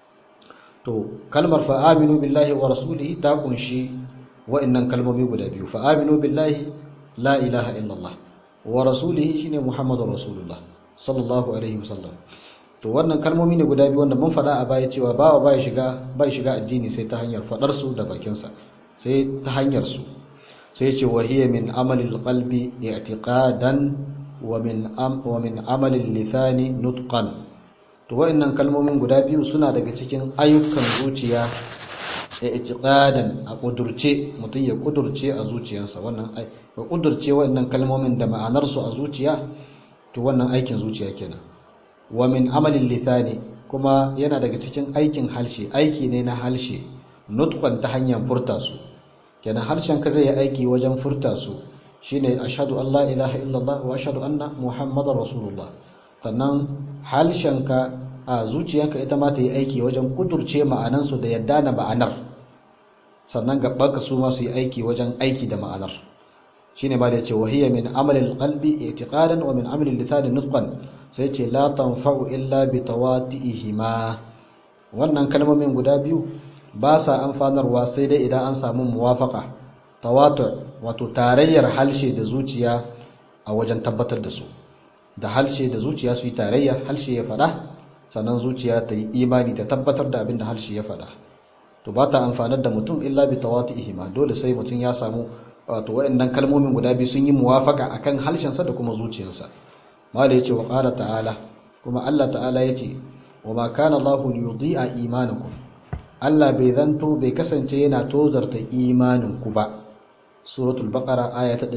to kalmar fa aminu billahi wa rasulihi ta kunshi wa'annan kalmomi guda biyu fa aminu billahi la ilaha illallah wa rasulihi shine muhammadur rasulullah sallallahu alaihi wasallam to wannan kalmomi ne guda biyu wanda mun faɗa a baya cewa bawa baya shiga bai shiga addini sai ta hanyar faɗar su da bakin sa sai ta hanyar su sai ce wa hiya min amalil qalbi i'tiqadan wa min am wa min amalil lisani nutqan to wa'annan kalmomin guda biyu suna daga cikin ayyukan zuciya i'tiqadan a kudurce mutum ya kudurce a zuciyarsa wannan ai ya kudurce wa'annan kalmomin da ma'anar su a zuciya to wannan aikin zuciya kenan wa min amalin lithani kuma yana daga cikin aikin halshe aiki ne na halshe nutqan ta hanyar furta su kenan harshen ka zai yi aiki wajen furta su shine ashhadu an la ilaha illallah wa ashhadu anna muhammadar rasulullah sannan harshen ka a zuciyanka ita ma ta yi aiki wajen kudurce ma'anansu da yadda na ma'anar sannan gabanka su ma su yi aiki wajen aiki da ma'anar shine ba da ce wahiyya min amalil qalbi i'tiqadan wa min amalil lisani nutqan sai ce la tanfa'u illa bi tawati'ihima wannan kalmomin guda biyu ba sa amfanarwa sai dai idan an samu muwafaqa tawatu wato tarayyar halshe da zuciya a wajen tabbatar da su da halshe da zuciya su yi tarayya halshe ya fada sannan zuciya ta yi imani ta tabbatar da abin da halshe ya fada to ba ta amfanar da mutum illa bi tawati'ihima dole sai mutum ya samu wato waɗannan kalmomin guda biyu sun yi muwafaka akan halshensa da kuma zuciyarsa mala yace wa qala ta'ala kuma Allah ta'ala yace wa ma kana Allahu liyudhi'a imanakum Allah bai zanto bai kasance yana tozarta imanin ku ba suratul baqara aya ta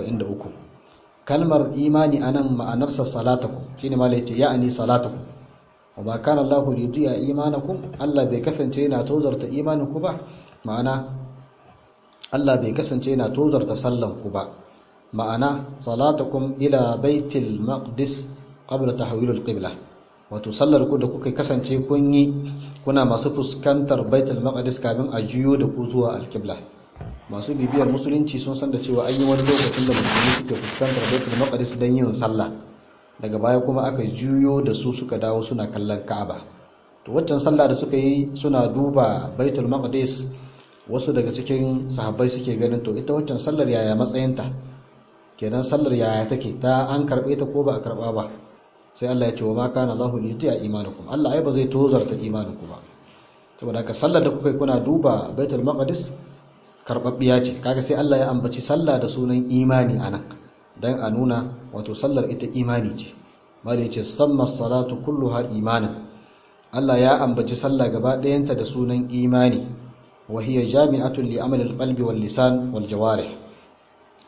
143 kalmar imani anan ma'anarsa salatakum shine mala yace ya'ani salatakum wa ma kana Allahu liyudhi'a imanakum Allah bai kasance yana tozarta imanin ku ba ma'ana Allah bai kasance yana tozarta sallan ku ba ma'ana salatakum ila baitil maqdis qabla tahwilul qibla wato sallar ku da kuka kasance kun yi kuna masu fuskantar baitul maqdis kafin a juyo da ku zuwa alqibla masu bibiyar musulunci sun san da cewa an yi wani lokacin da musulmi suke fuskantar baitul maqdis don yin sallah daga baya kuma aka juyo da su suka dawo suna kallon ka'aba to waccan sallah da suka yi suna duba baitul maqdis wasu daga cikin sahabbai suke ganin to ita waccan sallar yaya matsayinta kenan sallar yaya take ta an karbe ta ko ba a karba ba sai Allah ya ce wa ma kana Allahu liyutiya imanukum Allah ai ba zai tozarta imanukum ba saboda haka sallar da kuka yi kuna duba baitul maqdis karbabbiya ce kaga sai Allah ya ambaci sallah da sunan imani anan dan a nuna wato sallar ita imani ce mala yace samma salatu kulluha imanan Allah ya ambaci sallah gaba ɗayanta da sunan imani wa hiya jami'atun li amali al-qalbi wal lisan wal jawarih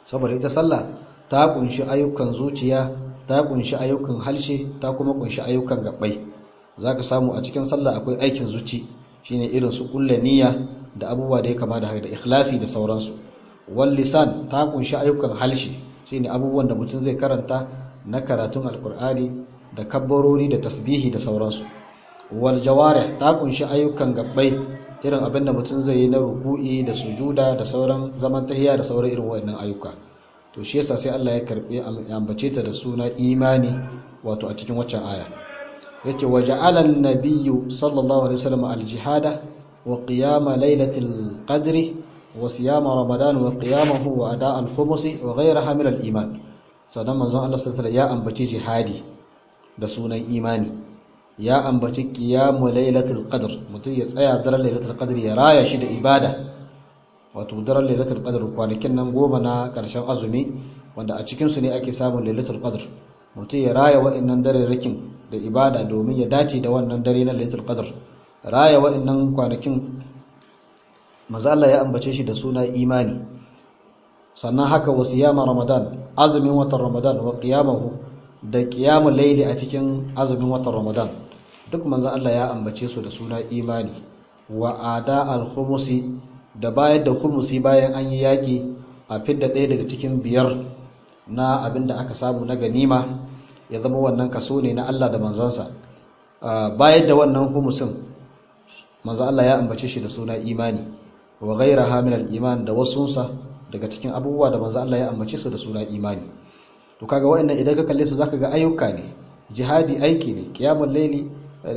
saboda ita sallah ta kunshi ayyukan zuciya ta kunshi ayyukan halshe ta kuma kunshi ayyukan gabbai zaka samu a cikin sallah akwai aikin zuci shine irin su kulle niyya da abubuwa da ya kama da da ikhlasi da sauransu wal lisan ta kunshi ayyukan halshe shine abubuwan da mutum zai karanta na karatun alkur'ani da kabbarori da tasbihi da sauransu wal jawarih ta kunshi ayyukan gabbai irin abinda mutum zai yi na ruku'i da sujuda da sauran zaman tahiya da sauran irin waɗannan ayyuka to shi yasa sai Allah ya karbe ambace ta da suna imani wato a cikin waccan aya yace waja'ala an-nabiyyu sallallahu alaihi wasallam al-jihada wa qiyama lailatul qadri wa siyama ramadan wa qiyamahu wa ada' al-khums wa ghayraha min al-iman sannan manzon Allah sallallahu alaihi wasallam ya ambace jihadi da sunan imani ya ambaci qiyamu lailatul qadr mutum ya tsaya daren lailatul qadr ya raya shi da ibada wato daren lailatul qadr kwanakin nan goma na karshen azumi wanda a cikin su ne ake samun lailatul qadr mutum ya raya wa'annan darerrakin da ibada domin ya dace da wannan dare na lailatul qadr raya wa'annan kwanakin manzo Allah ya ambace shi da suna imani sannan haka wasiyama ramadan azumin watan ramadan wa qiyamahu da qiyamul layli a cikin azumin watan ramadan duk manzo Allah ya ambace su da suna imani wa ada al-khumusi da bayar da khumusi bayan an yi yaki a fidda ɗaya daga cikin biyar na abinda aka samu na ganima ya zama wannan kaso ne na Allah da manzansa bayar da wannan khumusin manzo Allah ya ambace shi da suna imani wa ghayraha min al-iman da wasunsa daga cikin abubuwa da manzo Allah ya ambace su da suna imani to kaga waɗannan idan ka kalle su zaka ga ayyuka ne jihadi aiki ne qiyamul layli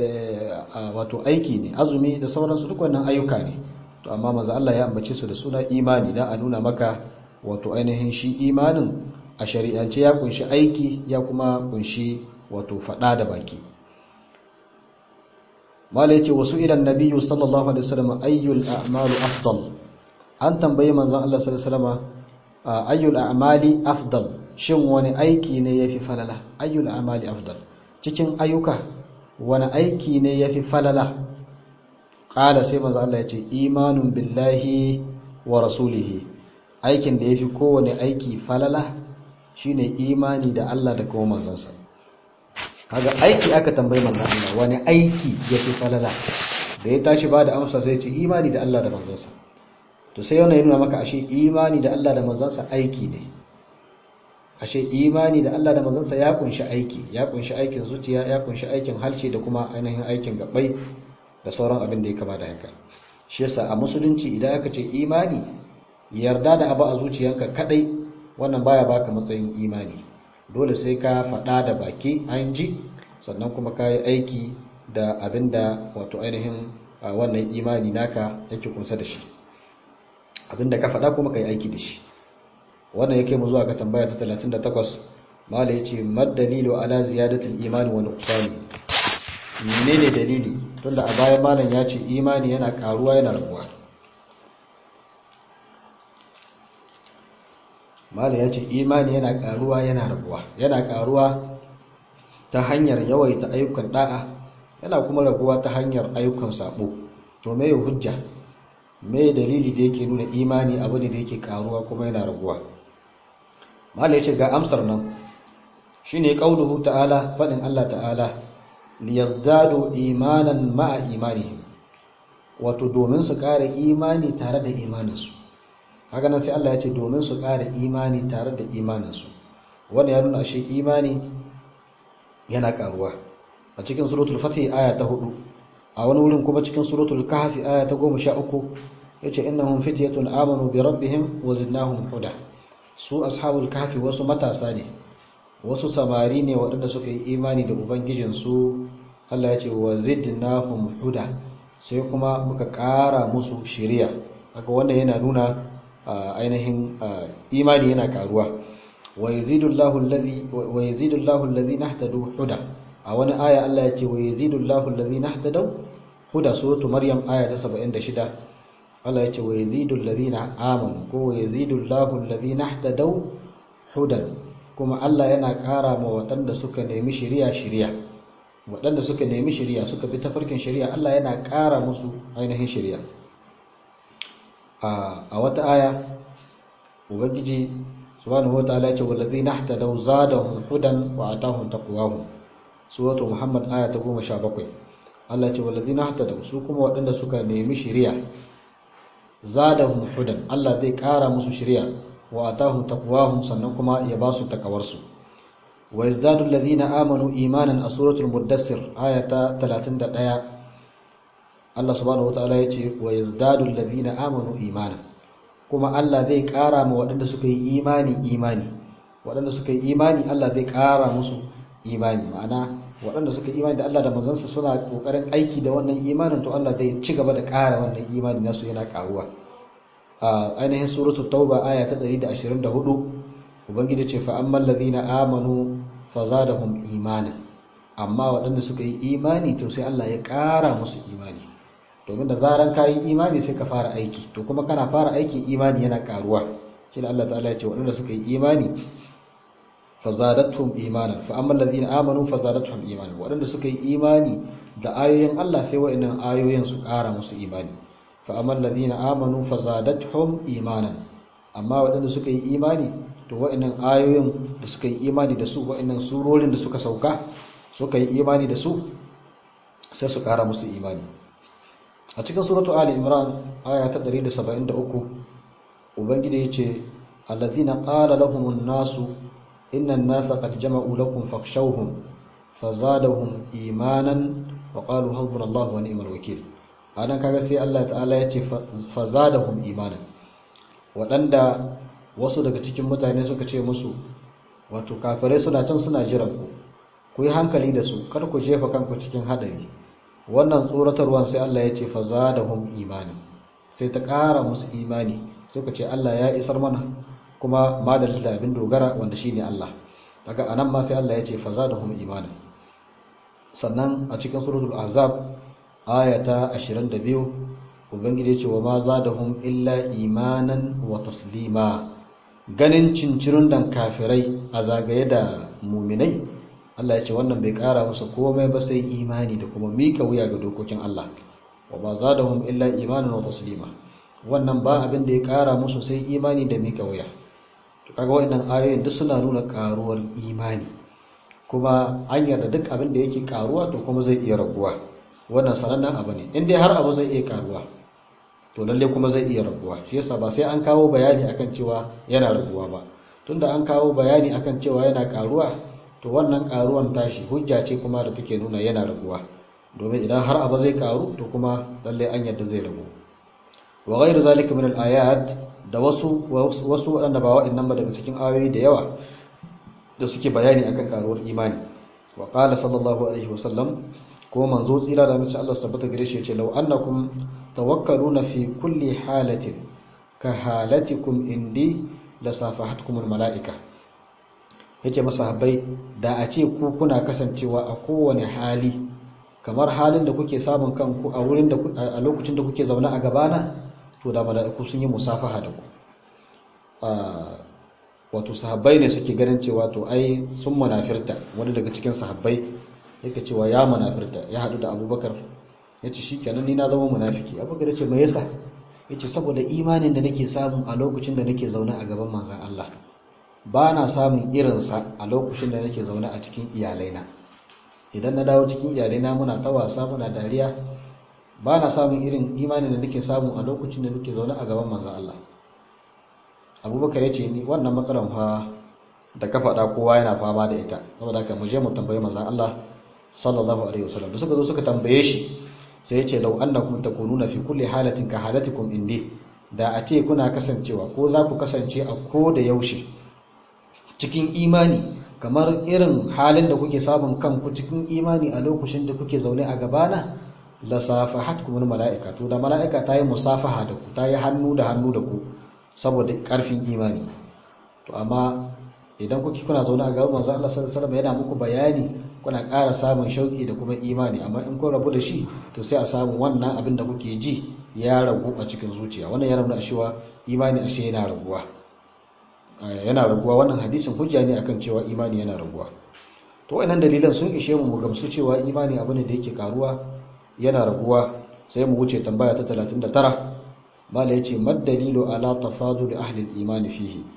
wato aiki ne azumi da sauransu duk wannan ayyuka ne to amma manzo Allah ya ambace su da suna imani dan a nuna maka wato ainihin shi imanin a shari'ance ya kunshi aiki ya kuma kunshi wato fada da baki mala yace wasu idan nabiyyu sallallahu alaihi wasallam ayyul a'malu afdal an tambayi manzon Allah sallallahu alaihi wasallam ayyul a'mali afdal shin wani aiki ne yafi falala ayyul a'mali afdal cikin ayyuka wani aiki ne yafi falala qala sai manzon Allah yace imanun billahi wa rasulihi aikin da yafi kowane aiki falala shine imani da Allah da kuma manzansa kaga aiki aka tambayi manzon Allah wani aiki yafi falala da ya tashi ba da amsa sai ya ce imani da Allah da manzansa to sai wannan ya nuna maka ashe imani da Allah da manzansa aiki ne ashe imani da Allah da manzansa ya kunshi aiki ya kunshi aikin zuciya ya kunshi aikin halce da kuma ainihin aikin gabai da sauran abin da ya kama da haka shi yasa a musulunci idan aka ce imani yarda da abu a zuciyanka kadai wannan baya baka matsayin imani dole sai ka faɗa da baki an ji sannan kuma ka yi aiki da abin da wato ainihin wannan imani naka yake kunsa da shi abinda ka faɗa kuma ka yi aiki da shi wannan yake mu zuwa ga tambaya ta 38 mala yace mad dalilu ala ziyadatil imani wa nuqsani menene dalili tunda a baya malam ya ce imani yana karuwa yana rabuwa malam ya ce imani yana karuwa yana rabuwa yana karuwa ta hanyar yawaita ayyukan da'a yana kuma rabuwa ta hanyar ayyukan sabo to me hujja me dalili da yake nuna imani abu ne da yake karuwa kuma yana raguwa mala yace ga amsar nan shine qauluhu ta'ala fadin Allah ta'ala liyazdadu imanan ma'a imanihim wato domin su ƙara imani tare da imaninsu haka nan sai Allah ya ce domin su ƙara imani tare da imaninsu wanda ya nuna shi imani yana karuwa a cikin suratul fatih aya ta hudu a wani wurin kuma cikin suratul kahfi aya ta 13 yace innahum fityatun amanu bi rabbihim wa zidnahum huda su ashabul kahfi wasu matasa ne wasu samari ne waɗanda suka yi imani da ubangijin su Allah yace wa zidnahum huda sai kuma muka ƙara musu shari'a haka wannan yana nuna ainihin imani yana karuwa wa yazidullahu alladhi wa yazidullahu alladhina ihtadu huda a wani aya Allah ya ce wa yazidullahu allazina ihtadaw huda suratu maryam aya ta 76 Allah ya ce wa yazidul ladina amanu ko wa yazidullahu allazina ihtadaw hudan kuma Allah yana ƙara ma waɗanda suka nemi shari'a shari'a waɗanda suka nemi shari'a suka bi tafarkin shari'a Allah yana ƙara musu ainihin shari'a a wata aya ubangiji subhanahu wataala yace wallazina ihtadaw zadahum hudan wa atahum taqwahum suratu muhammad aya ta 17 Allah ce wallazina ihtadaw su kuma waɗanda suka nemi shari'a zadahum hudan Allah zai ƙara musu shari'a wa atahum taqwahum sannan kuma ya ba su takawarsu wa yazdadu alladhina amanu imanan a suratul muddassir aya ta 31 Allah subhanahu wataala yace wa yazdadu alladhina amanu imanan kuma Allah zai ƙara ma waɗanda suka yi imani imani waɗanda suka yi imani Allah zai ƙara musu imani ma'ana waɗanda suka yi imani da Allah da manzansa suna ƙoƙarin aiki da wannan imanin to Allah zai ci gaba da ƙara wannan imani nasu yana ƙaruwa a ainihin suratul tauba aya ta 124 ubangiji ce fa ammal ladina amanu fazadahum imanan amma waɗanda suka yi imani to sai Allah ya ƙara musu imani domin da zaran ka yi imani sai ka fara aiki to kuma kana fara aikin imani yana karuwa shi Allah ta'ala ya ce waɗanda suka yi imani fazadathum imanan fa amma alladhina amanu fazadathum imanan waɗanda suka yi imani da ayoyin Allah sai wa'annan ayoyin su ƙara musu imani fa amma alladhina amanu fazadathum imanan amma waɗanda suka yi imani to wa'annan ayoyin da suka yi imani da su wa'annan surorin da suka sauka suka yi imani da su sai su ƙara musu imani a cikin suratu ali imran aya ta 173 ubangiji yace allazina qala lahumun nasu innan nasa qad jama'u lakum fakhshawhum fazadahum imanan wa qalu hasbunallahu wa ni'mal wakeel anan kaga sai Allah ta'ala yace fazadahum imanan wadanda wasu daga cikin mutane suka ce musu wato kafirai suna can suna jiran ku ku yi hankali da su kar ku jefa kanku cikin hadari wannan tsoratarwan sai Allah ya ce fa zadahum imani sai ta ƙara musu imani suka ce Allah ya isar mana kuma madalil da abin dogara wanda shine Allah daga anan ma sai Allah ya ce fa zadahum imani sannan a cikin suratul azab ayata 22 ubangiji ya ce wa ma zadahum illa imanan wa taslima ganin cincirun dan kafirai a zagaye da muminai Allah ya ce wannan bai kara musu komai ba sai imani da kuma mika wuya ga dokokin Allah wa ba zadahum illa imanan wa taslima wannan ba abin da ya kara musu sai imani da mika wuya to kaga wannan ayoyin duk suna nuna karuwar imani kuma an yarda duk abin da yake karuwa to kuma zai iya raguwa wannan sanannen abu ne in dai har abu zai iya karuwa to lalle kuma zai iya raguwa shi yasa ba sai an kawo bayani akan cewa yana raguwa ba tunda an kawo bayani akan cewa yana karuwa to wannan karuwan tashi hujja ce kuma da take nuna yana raguwa domin idan har abu zai karu to kuma lalle an yadda zai ragu wa ghairu zalika min al-ayat da wasu wasu wadanda ba wa'annan ba daga cikin ayoyi da yawa da suke bayani akan karuwar imani wa qala sallallahu alaihi wasallam ko manzo tsira da mace Allah tabbata gare shi yace law annakum tawakkaluna fi kulli halatin ka halatikum indi la safahatkumul malaika yake masahabbai da a ce ku kuna kasancewa a kowane hali kamar halin da kuke samun kanku a wurin da a lokacin da kuke zaune a gabana to da mala'iku sun yi musafaha da ku wato sahabbai ne suke ganin cewa to ai sun munafirta wani daga cikin sahabbai yake cewa ya munafirta ya haɗu da abubakar ya ce shikenan ni na zama munafiki abubakar ya ce me yasa ya ce saboda imanin da nake samu a lokacin da nake zaune a gaban manzan Allah ba na samun irinsa a lokacin da nake zaune a cikin iyalaina idan na dawo cikin iyalaina muna ta wasa muna dariya ba na samun irin imanin da nake samu a lokacin da nake zaune a gaban manzon Allah abubakar ya ce ni wannan matsalan fa da ka faɗa kowa yana fama da ita saboda haka mu je mu tambayi manzon Allah sallallahu alaihi wasallam da suka zo suka tambaye shi sai ya ce lau annakum takununa fi kulli halatin ka halatikum indi da a ce kuna kasancewa ko za ku kasance a ko da yaushe cikin imani kamar irin halin da kuke samun kanku cikin imani a lokacin da kuke zaune a gabana la safahatkumul mala'ika to da mala'ika ta yi musafaha da ku ta yi hannu da hannu da ku saboda karfin imani to amma idan kuke kuna zaune a gaban manzo Allah sallallahu alaihi wasallam yana muku bayani kuna ƙara samun shauki da kuma imani amma in kun rabu da shi to sai a samu wannan abin da kuke ji ya ragu a cikin zuciya wannan ya nuna cewa imani ashe yana raguwa yana raguwa wannan hadisin hujja ne akan cewa imani yana raguwa to wannan dalilan sun ishe mu mu gamsu cewa imani abu ne da yake karuwa yana raguwa sai mu wuce tambaya ta 39 mala yace mad dalilu ala tafadul ahli al-iman fihi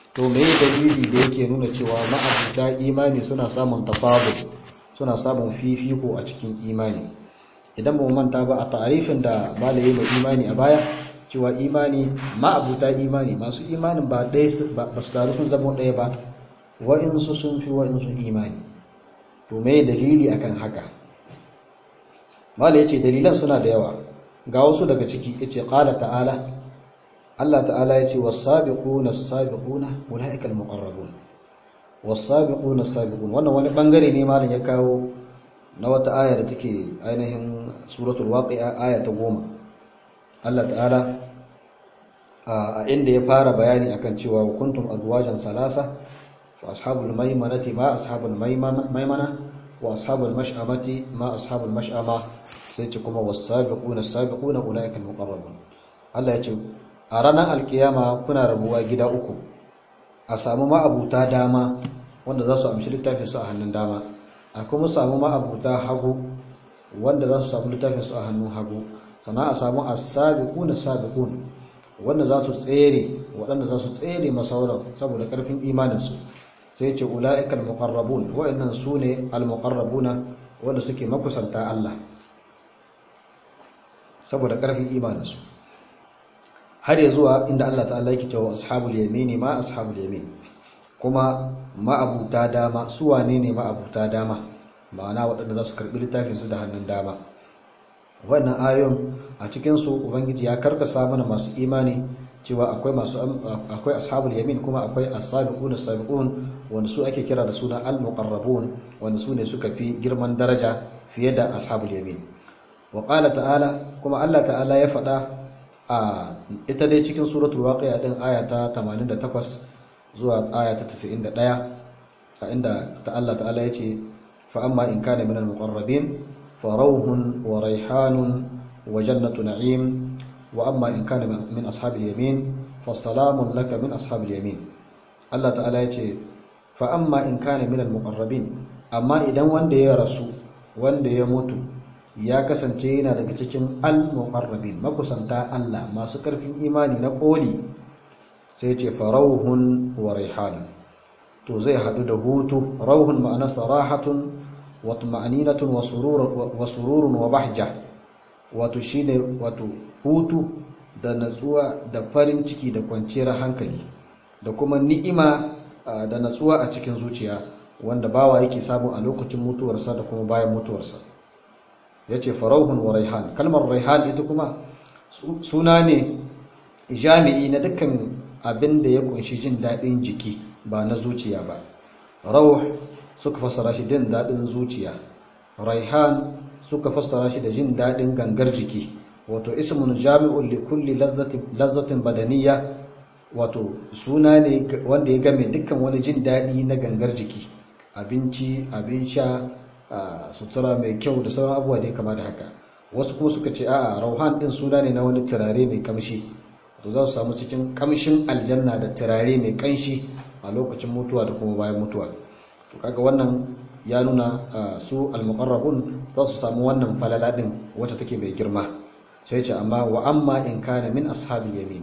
to me dalili da yake nuna cewa ma'abuta imani suna samun tafadul suna samun fifiko a cikin imani idan ba mu manta ba a tarifin da malaye mai imani a baya cewa imani ma'abuta imani masu imanin ba ɗaya ba su taru sun zama ɗaya ba wa'insu sun fi wa'insu imani to me dalili akan haka malaye ce dalilan suna da yawa ga wasu daga ciki yace qala ta'ala Allah ta'ala yace was-sabiquna as-sabiquna ulaika al-muqarrabun was-sabiquna as-sabiqun wannan wani bangare ne malam ya kawo na wata aya da take ainihin suratul waqi'a aya ta 10 Allah ta'ala a inda ya fara bayani akan cewa kuntum azwajan salasa fa ashabul maimanati ma ashabul maimana wa ashabul mash'amati ma ashabul mash'ama sai ce kuma was-sabiquna as-sabiquna ulaika al-muqarrabun Allah ya ce a ranar alkiyama kuna rabuwa gida uku a samu ma'abuta dama wanda za su amshi littafin su a hannun dama a kuma samu ma'abuta hagu wanda za su samu littafin su a hannun hagu sannan a samu as-sabiquna sabiqun wanda za su tsere waɗanda za su tsere masauran saboda ƙarfin imaninsu sai ce ula'ikal muqarrabun wa'annan sune al-muqarrabuna wanda suke makusanta Allah saboda ƙarfin imaninsu har ya zuwa inda Allah ta'ala yake cewa ashabul yamini ma ashabul yamin kuma ma'abuta dama su wane ne ma'abuta dama ma'ana waɗanda za su karɓi littafin su da hannun dama wannan ayon a cikin su ubangiji ya karkasa mana masu imani cewa akwai masu akwai ashabul yamin kuma akwai as-sabiqun as-sabiqun wanda su ake kira da suna al-muqarrabun wanda su ne suka fi girman daraja fiye da ashabul yamin wa qala ta'ala kuma Allah ta'ala ya faɗa a ita dai cikin suratul waqi'a din aya ta 88 zuwa aya ta 91 a inda ta Allah ta'ala yace fa amma in kana minal muqarrabin fa rawhun wa rayhanun wa jannatu na'im wa amma in kana min ashabil yamin fa salamun laka min ashabil yamin Allah ta'ala yace fa amma in kana minal muqarrabin amma idan wanda ya rasu wanda ya mutu ya kasance yana daga cikin al-muqarrabin makusanta Allah masu karfin imani na koli sai ce farauhun wa rihan to zai hadu da hutu rauhun ma'ana sarahatun wa tuma'ninatun wa sururun wa sururun wa bahja wato shine wato hutu da natsuwa da farin ciki da kwanciyar hankali da kuma ni'ima da natsuwa a cikin zuciya wanda bawa yake samu a lokacin mutuwarsa da kuma bayan mutuwarsa ya ce farauhun wa raihan kalmar raihan ita kuma suna ne jami'i na dukkan abin da ya kunshi jin daɗin jiki ba na zuciya ba rauh suka fassara shi jin daɗin zuciya raihan suka fassara shi da jin daɗin gangar jiki wato ismun jami'un li kulli lazzatin badaniya wato suna ne wanda ya game dukkan wani jin daɗi na gangar jiki abinci abin sha sutura mai kyau da sauran abubuwa da ya kama da haka wasu kuma suka ce a'a rauhan din suna ne na wani turare mai kamshi to za su samu cikin kamshin aljanna da turare mai kanshi a lokacin mutuwa da kuma bayan mutuwa to kaga wannan ya nuna su almuqarrabun za su samu wannan falala din wacce take mai girma sai ce amma wa amma in kana min ashabil yamin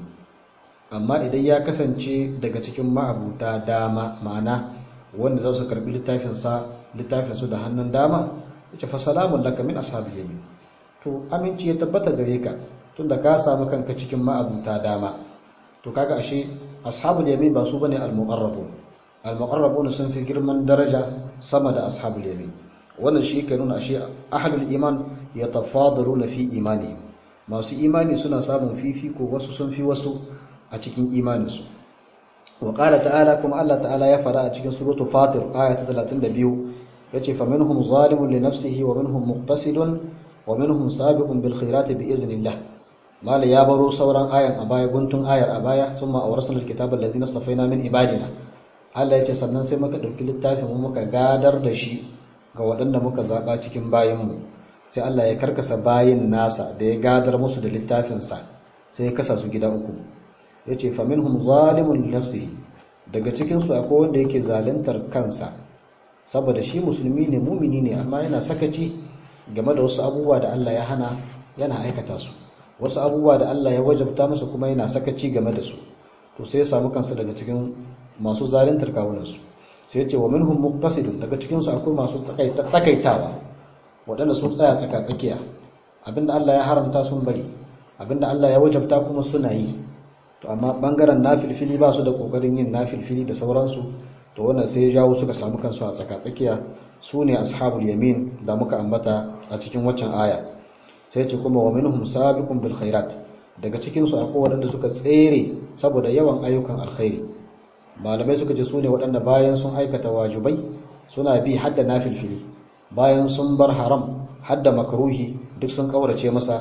amma idan ya kasance daga cikin ma'abuta dama ma'ana wanda za su karbi littafinsa littafinsu da hannun dama yace fa salamun laka min ashabil yamin to aminci ya tabbata gare ka tunda ka samu kanka cikin ma'abuta dama to kaga ashe ashabul yamin ba su bane al-muqarrabun al-muqarrabun sun fi girman daraja sama da ashabul yamin wannan shi ke nuna ashe ahlul iman yatafadaluna fi imani masu imani suna samun fifiko wasu sun fi wasu a cikin imaninsu wa qala ta'ala kuma Allah ta'ala ya fara a cikin suratul fatir aya ta 32 yace faminhum zalimun li nafsihi wa minhum muqtasidun wa minhum sabiqun bil khairati bi iznillah mala ya baro sauran ayan a baya guntun ayar a baya thumma awrasna alkitaba alladhi nastafaina min ibadina Allah yace sannan sai muka dauki littafin mu muka gadar da shi ga waɗanda muka zaba cikin bayin mu sai Allah ya karkasa bayin nasa da ya gadar musu da littafin sa sai ya kasa su gida uku yace faminhum zalimun li nafsihi daga cikin su akwai wanda yake zaluntar kansa saboda shi musulmi ne mumini ne amma yana sakaci game da wasu abubuwa da Allah ya hana yana aikata su wasu abubuwa da Allah ya wajabta masa kuma yana sakaci game da su to sai ya samu kansa daga cikin masu zalintar kawunansu sai ya ce wa minhum muqtasidun daga cikin su akwai masu tsakaitawa waɗanda sun tsaya tsaka tsakiya abinda Allah ya haramta sun bari abinda Allah ya wajabta kuma suna yi to amma bangaren nafilfili ba su da kokarin yin nafilfili da sauransu to wannan sai ya jawo suka samu kansu a tsaka tsakiya su ne ashabul yamin da muka ambata a cikin waccan aya sai ce kuma wa minhum sabiqun bil khairat daga cikin su akwai waɗanda suka tsere saboda yawan ayyukan alkhairi malamai suka ce su ne waɗanda bayan sun aikata wajibai suna bi hadda nafilfili bayan sun bar haram hadda makruhi duk sun kaurace masa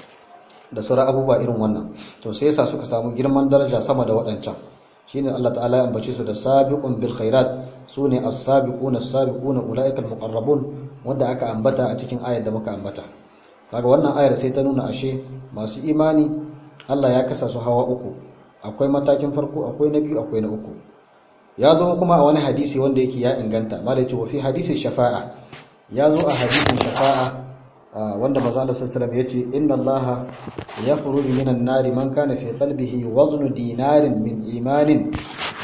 da sauran abubuwa irin wannan to sai yasa suka samu girman daraja sama da waɗancan shine Allah ta'ala ya ambace su da sabiqun bil khairat sune as-sabiquna as-sabiquna ulaikal muqarrabun wanda aka ambata a cikin ayar da muka ambata kaga wannan ayar sai ta nuna ashe masu imani Allah ya kasa su hawa uku akwai matakin farko akwai na biyu akwai na uku ya zo kuma a wani hadisi wanda yake ya inganta ma da yace wa fi hadisi shafa'a ya zo a hadisin shafa'a wanda manzo Allah sallallahu alaihi wasallam yace inna Allah yakhruju minan nari man kana fi qalbihi waznu dinarin min imanin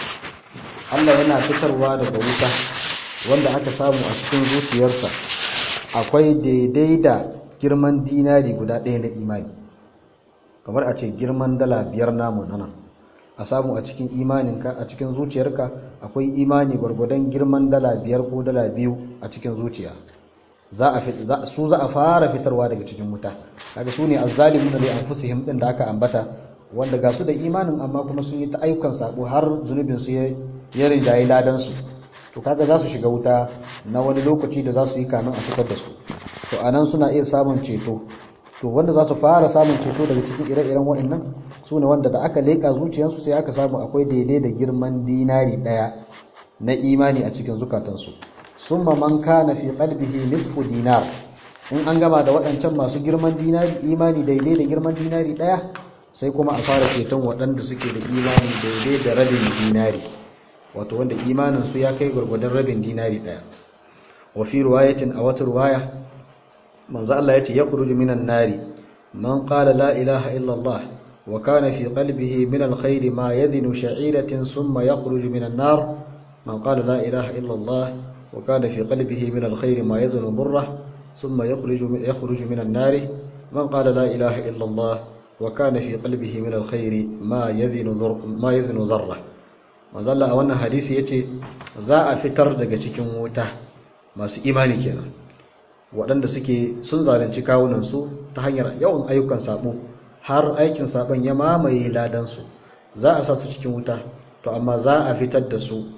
Allah yana fitarwa daga wuta wanda aka samu a cikin zuciyarsa akwai daidai da girman dinari guda ɗaya na imani kamar a ce girman dala biyar namu nan a samu a cikin imaninka a cikin zuciyarka akwai imani gwargwadon girman dala biyar ko dala biyu a cikin zuciya za a su za a fara fitarwa daga cikin wuta kaga su ne azzalimun da anfusihim din da aka ambata wanda ga su da imanin amma kuma sun yi ta ayyukan sabo har zunubin su ya rinjaye ladan su to kaga za su shiga wuta na wani lokaci da za su yi kamin a fitar da su to anan suna iya samun ceto to wanda za su fara samun ceto daga cikin ire-iren waɗannan su ne wanda da aka leƙa zuciyarsu sai aka samu akwai daidai da girman dinari ɗaya na imani a cikin zukatansu summa man kana fi qalbihi nisfu dinar in an gama da waɗancan masu girman dinari imani daidai da girman dinari ɗaya sai kuma a fara ceton waɗanda suke da imani daidai da rabin dinari wato wanda imanin su ya kai gurgurdan rabin dinari ɗaya wa fi riwayatin a wata riwaya manzo Allah yace yakhruju minan nari man qala la ilaha illa Allah wa kana fi qalbihi min alkhair ma yadhinu sha'iratin thumma yakhruju minan nar man qala la ilaha illa Allah wa kana fi qalbihi min alkhair ma yadhinu burra thumma yakhruju yakhruju minan nar man qala la ilaha illa Allah wa kana fi qalbihi min alkhair ma yadhinu ma yadhinu zarra manzo Allah a wannan hadisi yace za a fitar daga cikin wuta masu imani kenan waɗanda suke sun zalunci kawunansu ta hanyar yawan ayyukan sabo har aikin sabon ya mamaye ladansu za a sa su cikin wuta to amma za a fitar da su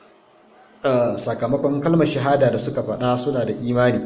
sakamakon kalmar shahada da suka faɗa suna da imani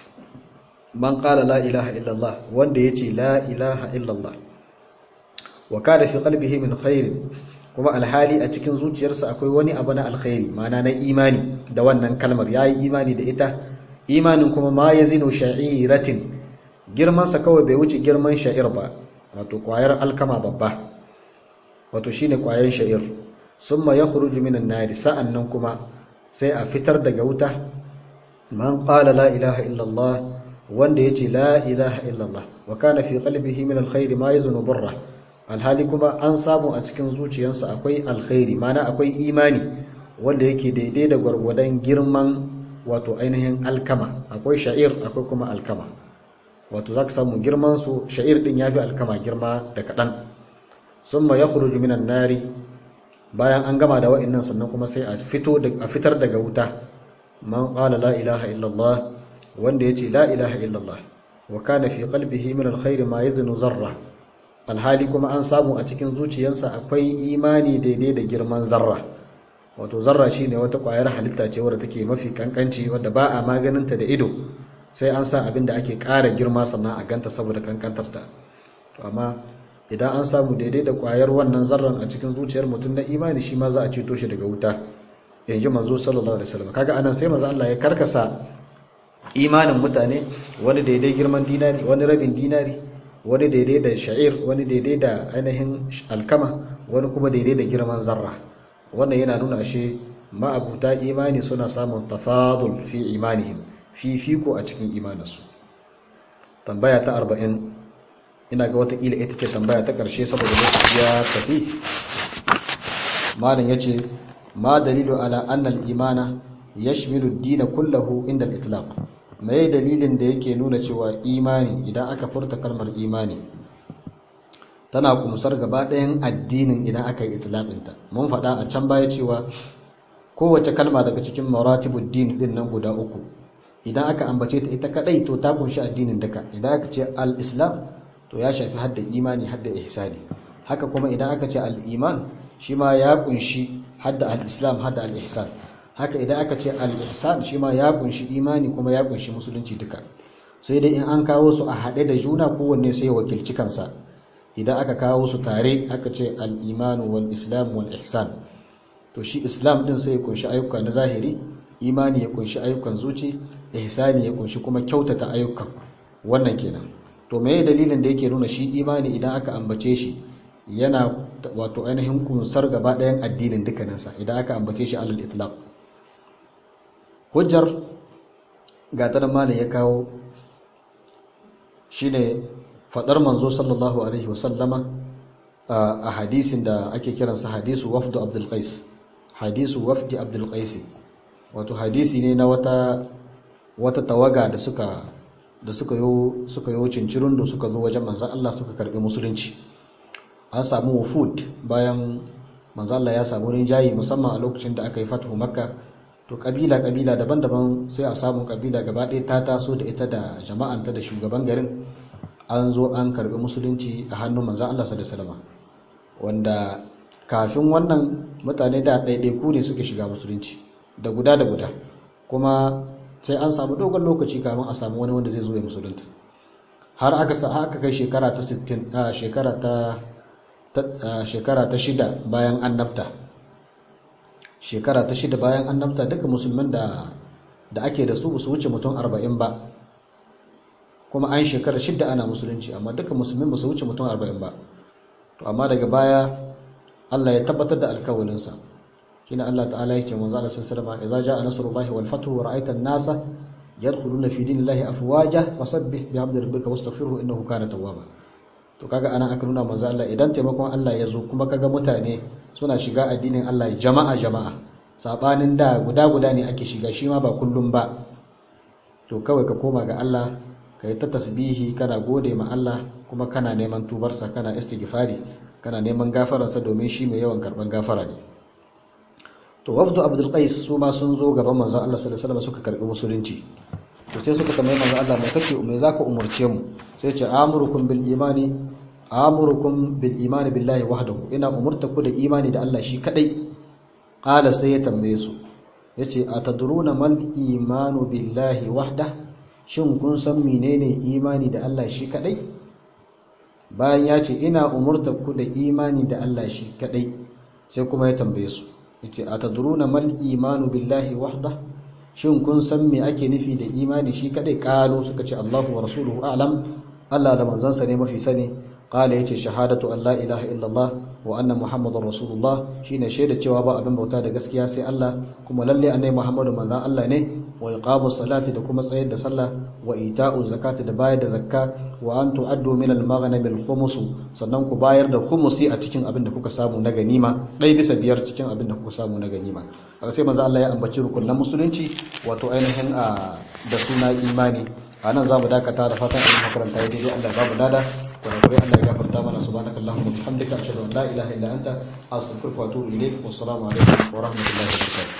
man qala la ilaha illallah wanda yace la ilaha illallah wa kada fi qalbihi min khair kuma alhali a cikin zuciyarsa akwai wani abu na alkhairi ma'ana na imani da wannan kalmar yayi imani da ita imanin kuma ma ya zino sha'iratin girmansa kawai bai wuce girman sha'ir ba wato kwayar alkama babba wato shine kwayar sha'ir summa yakhruju minan nari sa'annan kuma sai a fitar daga wuta man qala la ilaha illallah wanda yace la ilaha illallah wa kana fi qalbihi min alkhair ma yazunu burra alhali kuma an samu a cikin zuciyarsa akwai alkhairi mana akwai imani wanda yake daidai da gwargwadon girman wato ainihin alkama akwai sha'ir akwai kuma alkama wato za ka samu girman su sha'ir din ya fi alkama girma da kaɗan sun ma ya kuruju minan nari bayan an gama da wa'innan sannan kuma sai a fito a fitar daga wuta man qala la ilaha illallah wanda yace la ilaha illallah wa kana fi qalbihi min alkhair ma yaznu zarra alhali kuma an samu a cikin zuciyarsa akwai imani daidai da girman zarra wato zarra shine wata kwayar halitta ce wadda take mafi kankanci wadda ba a maganinta da ido sai an sa abin da ake ƙara girma sannan a ganta saboda kankantar ta to amma idan an samu daidai da kwayar wannan zarran a cikin zuciyar mutum na imani shi ma za a ceto shi daga wuta yanzu manzo sallallahu alaihi wasallam kaga anan sai manzo Allah ya karkasa imanin mutane wani daidai girman dinari wani rabin dinari wani daidai da sha'ir wani daidai da ainihin alkama wani kuma daidai da girman zarra wannan yana nuna shi ma'abuta imani suna samun tafadul fi imanihim fifiko a cikin imaninsu tambaya ta arba'in ina ga watakila ita ce tambaya ta ƙarshe saboda lokaci ya tafi malam ya ce ma dalilu ala anna al-imana yashmilu ad-din kullahu inda al-itlaq mai dalilin da yake nuna cewa imani idan aka furta kalmar imani tana kumsar gaba ɗayan addinin idan aka yi itlaqinta mun faɗa a can baya cewa kowace kalma daga cikin maratibud din din nan guda uku idan aka ambace ta ita kadai to ta kunshi addinin duka idan aka ce al-islam to ya shafi hadda imani hadda ihsani haka kuma idan aka ce al-iman shi ma ya kunshi hadda al-islam hadda al-ihsan haka idan aka ce al-ihsan shi ma ya kunshi imani kuma ya kunshi musulunci duka sai dai in an kawo su a haɗe da juna kowanne sai ya wakilci kansa idan aka kawo su tare aka ce al-imanu wal islam wal ihsan to shi islam din sai ya kunshi ayyuka na zahiri imani ya kunshi ayyukan zuci ihsani ya kunshi kuma kyautata ayyukan wannan kenan to meye dalilin da yake nuna shi imani idan aka ambace shi yana wato ainihin kunsar gaba ɗayan addinin dukkaninsa idan aka ambace shi alal itlaq hujjar ga ta malam ya kawo shine fadar manzo sallallahu alaihi wasallama a hadisin da ake kiransa hadisu wafdu abdul qais hadisu wafdi abdul qais wato hadisi ne na wata wata tawaga da suka da suka yo suka yo cincirun da suka zo wajen manzon Allah suka karbi musulunci an samu wufud bayan manzon Allah ya samu rinjayi musamman a lokacin da aka yi fatuhu makka to kabila kabila daban-daban sai a samu kabila gaba ɗaya ta taso da ita da jama'anta da shugaban garin an zo an karbi musulunci a hannun manzon Allah sallallahu alaihi wasallam wanda kafin wannan mutane da ɗaiɗaiku ne suke shiga musulunci da guda da guda kuma sai an samu dogon lokaci kamun a samu wani wanda zai zo ya musulunta har aka sa aka kai shekara ta 60 a shekara ta shekara ta shida bayan annabta shekara ta shida bayan annabta duka musulman da da ake da su su wuce mutum 40 ba kuma an shekara shida ana musulunci amma duka musulmin ba su wuce mutum 40 ba to amma daga baya Allah ya tabbatar da alkawalinsa shine Allah ta'ala yake manzo Allah sallallahu alaihi wasallam idza jaa nasrullahi wal fathu wa ra'aita an-nasa yadkhuluna fi dinillahi afwaja fasabbih bihamdi rabbika wastaghfirhu innahu kana tawwaba to kaga ana aka nuna manzo Allah idan taimakon Allah ya zo kuma kaga mutane suna shiga addinin Allah jama'a jama'a sabanin da guda guda ne ake shiga shi ma ba kullum ba to kawai ka koma ga Allah ka yi ta tasbihi kana gode ma Allah kuma kana neman tubarsa kana istighfari kana neman gafararsa domin shi mai yawan karban gafara ne to wafdu abdul qais su ma sun zo gaban manzon Allah sallallahu alaihi wasallam suka karbi musulunci to sai suka tambaye manzon Allah me kake me zaka umurce mu sai ce amurukum bil imani amurukum bil imani billahi wahdahu ina umurta ku da imani da Allah shi kadai qala sai ya tambaye su yace atadruna mal imanu billahi wahda shin kun san menene imani da Allah shi kadai bayan ya ce ina umurta ku da imani da Allah shi kadai sai kuma ya tambaye su yace atadruna mal imanu billahi wahda shin kun san me ake nufi da imani shi kadai kalu suka ce Allahu wa rasuluhu a'lam Allah da manzansa ne mafi sani qala yace shahadatu an la ilaha illallah wa anna muhammadar rasulullah shine shaida cewa ba abin bauta da gaskiya sai Allah kuma lalle annabi muhammadu manzan Allah ne wa iqamus salati da kuma tsayar da sallah wa ita'u zakati da bayar da zakka wa an tu'addu min al-maghnam al-khumus sannan ku bayar da khumusi a cikin abin da kuka samu na ganima dai bisa biyar cikin abin da kuka samu na ganima haka sai manzo Allah ya ambaci rukunin musulunci wato ainihin a da suna imani anan zamu dakata da fatan in makaranta ya dai Allah babu dada kuma Allah ya gafarta mana subhanakallahumma wa bihamdika ashhadu an la ilaha illa anta astaghfiruka wa atubu ilaik wa assalamu alaikum wa rahmatullahi wa barakatuh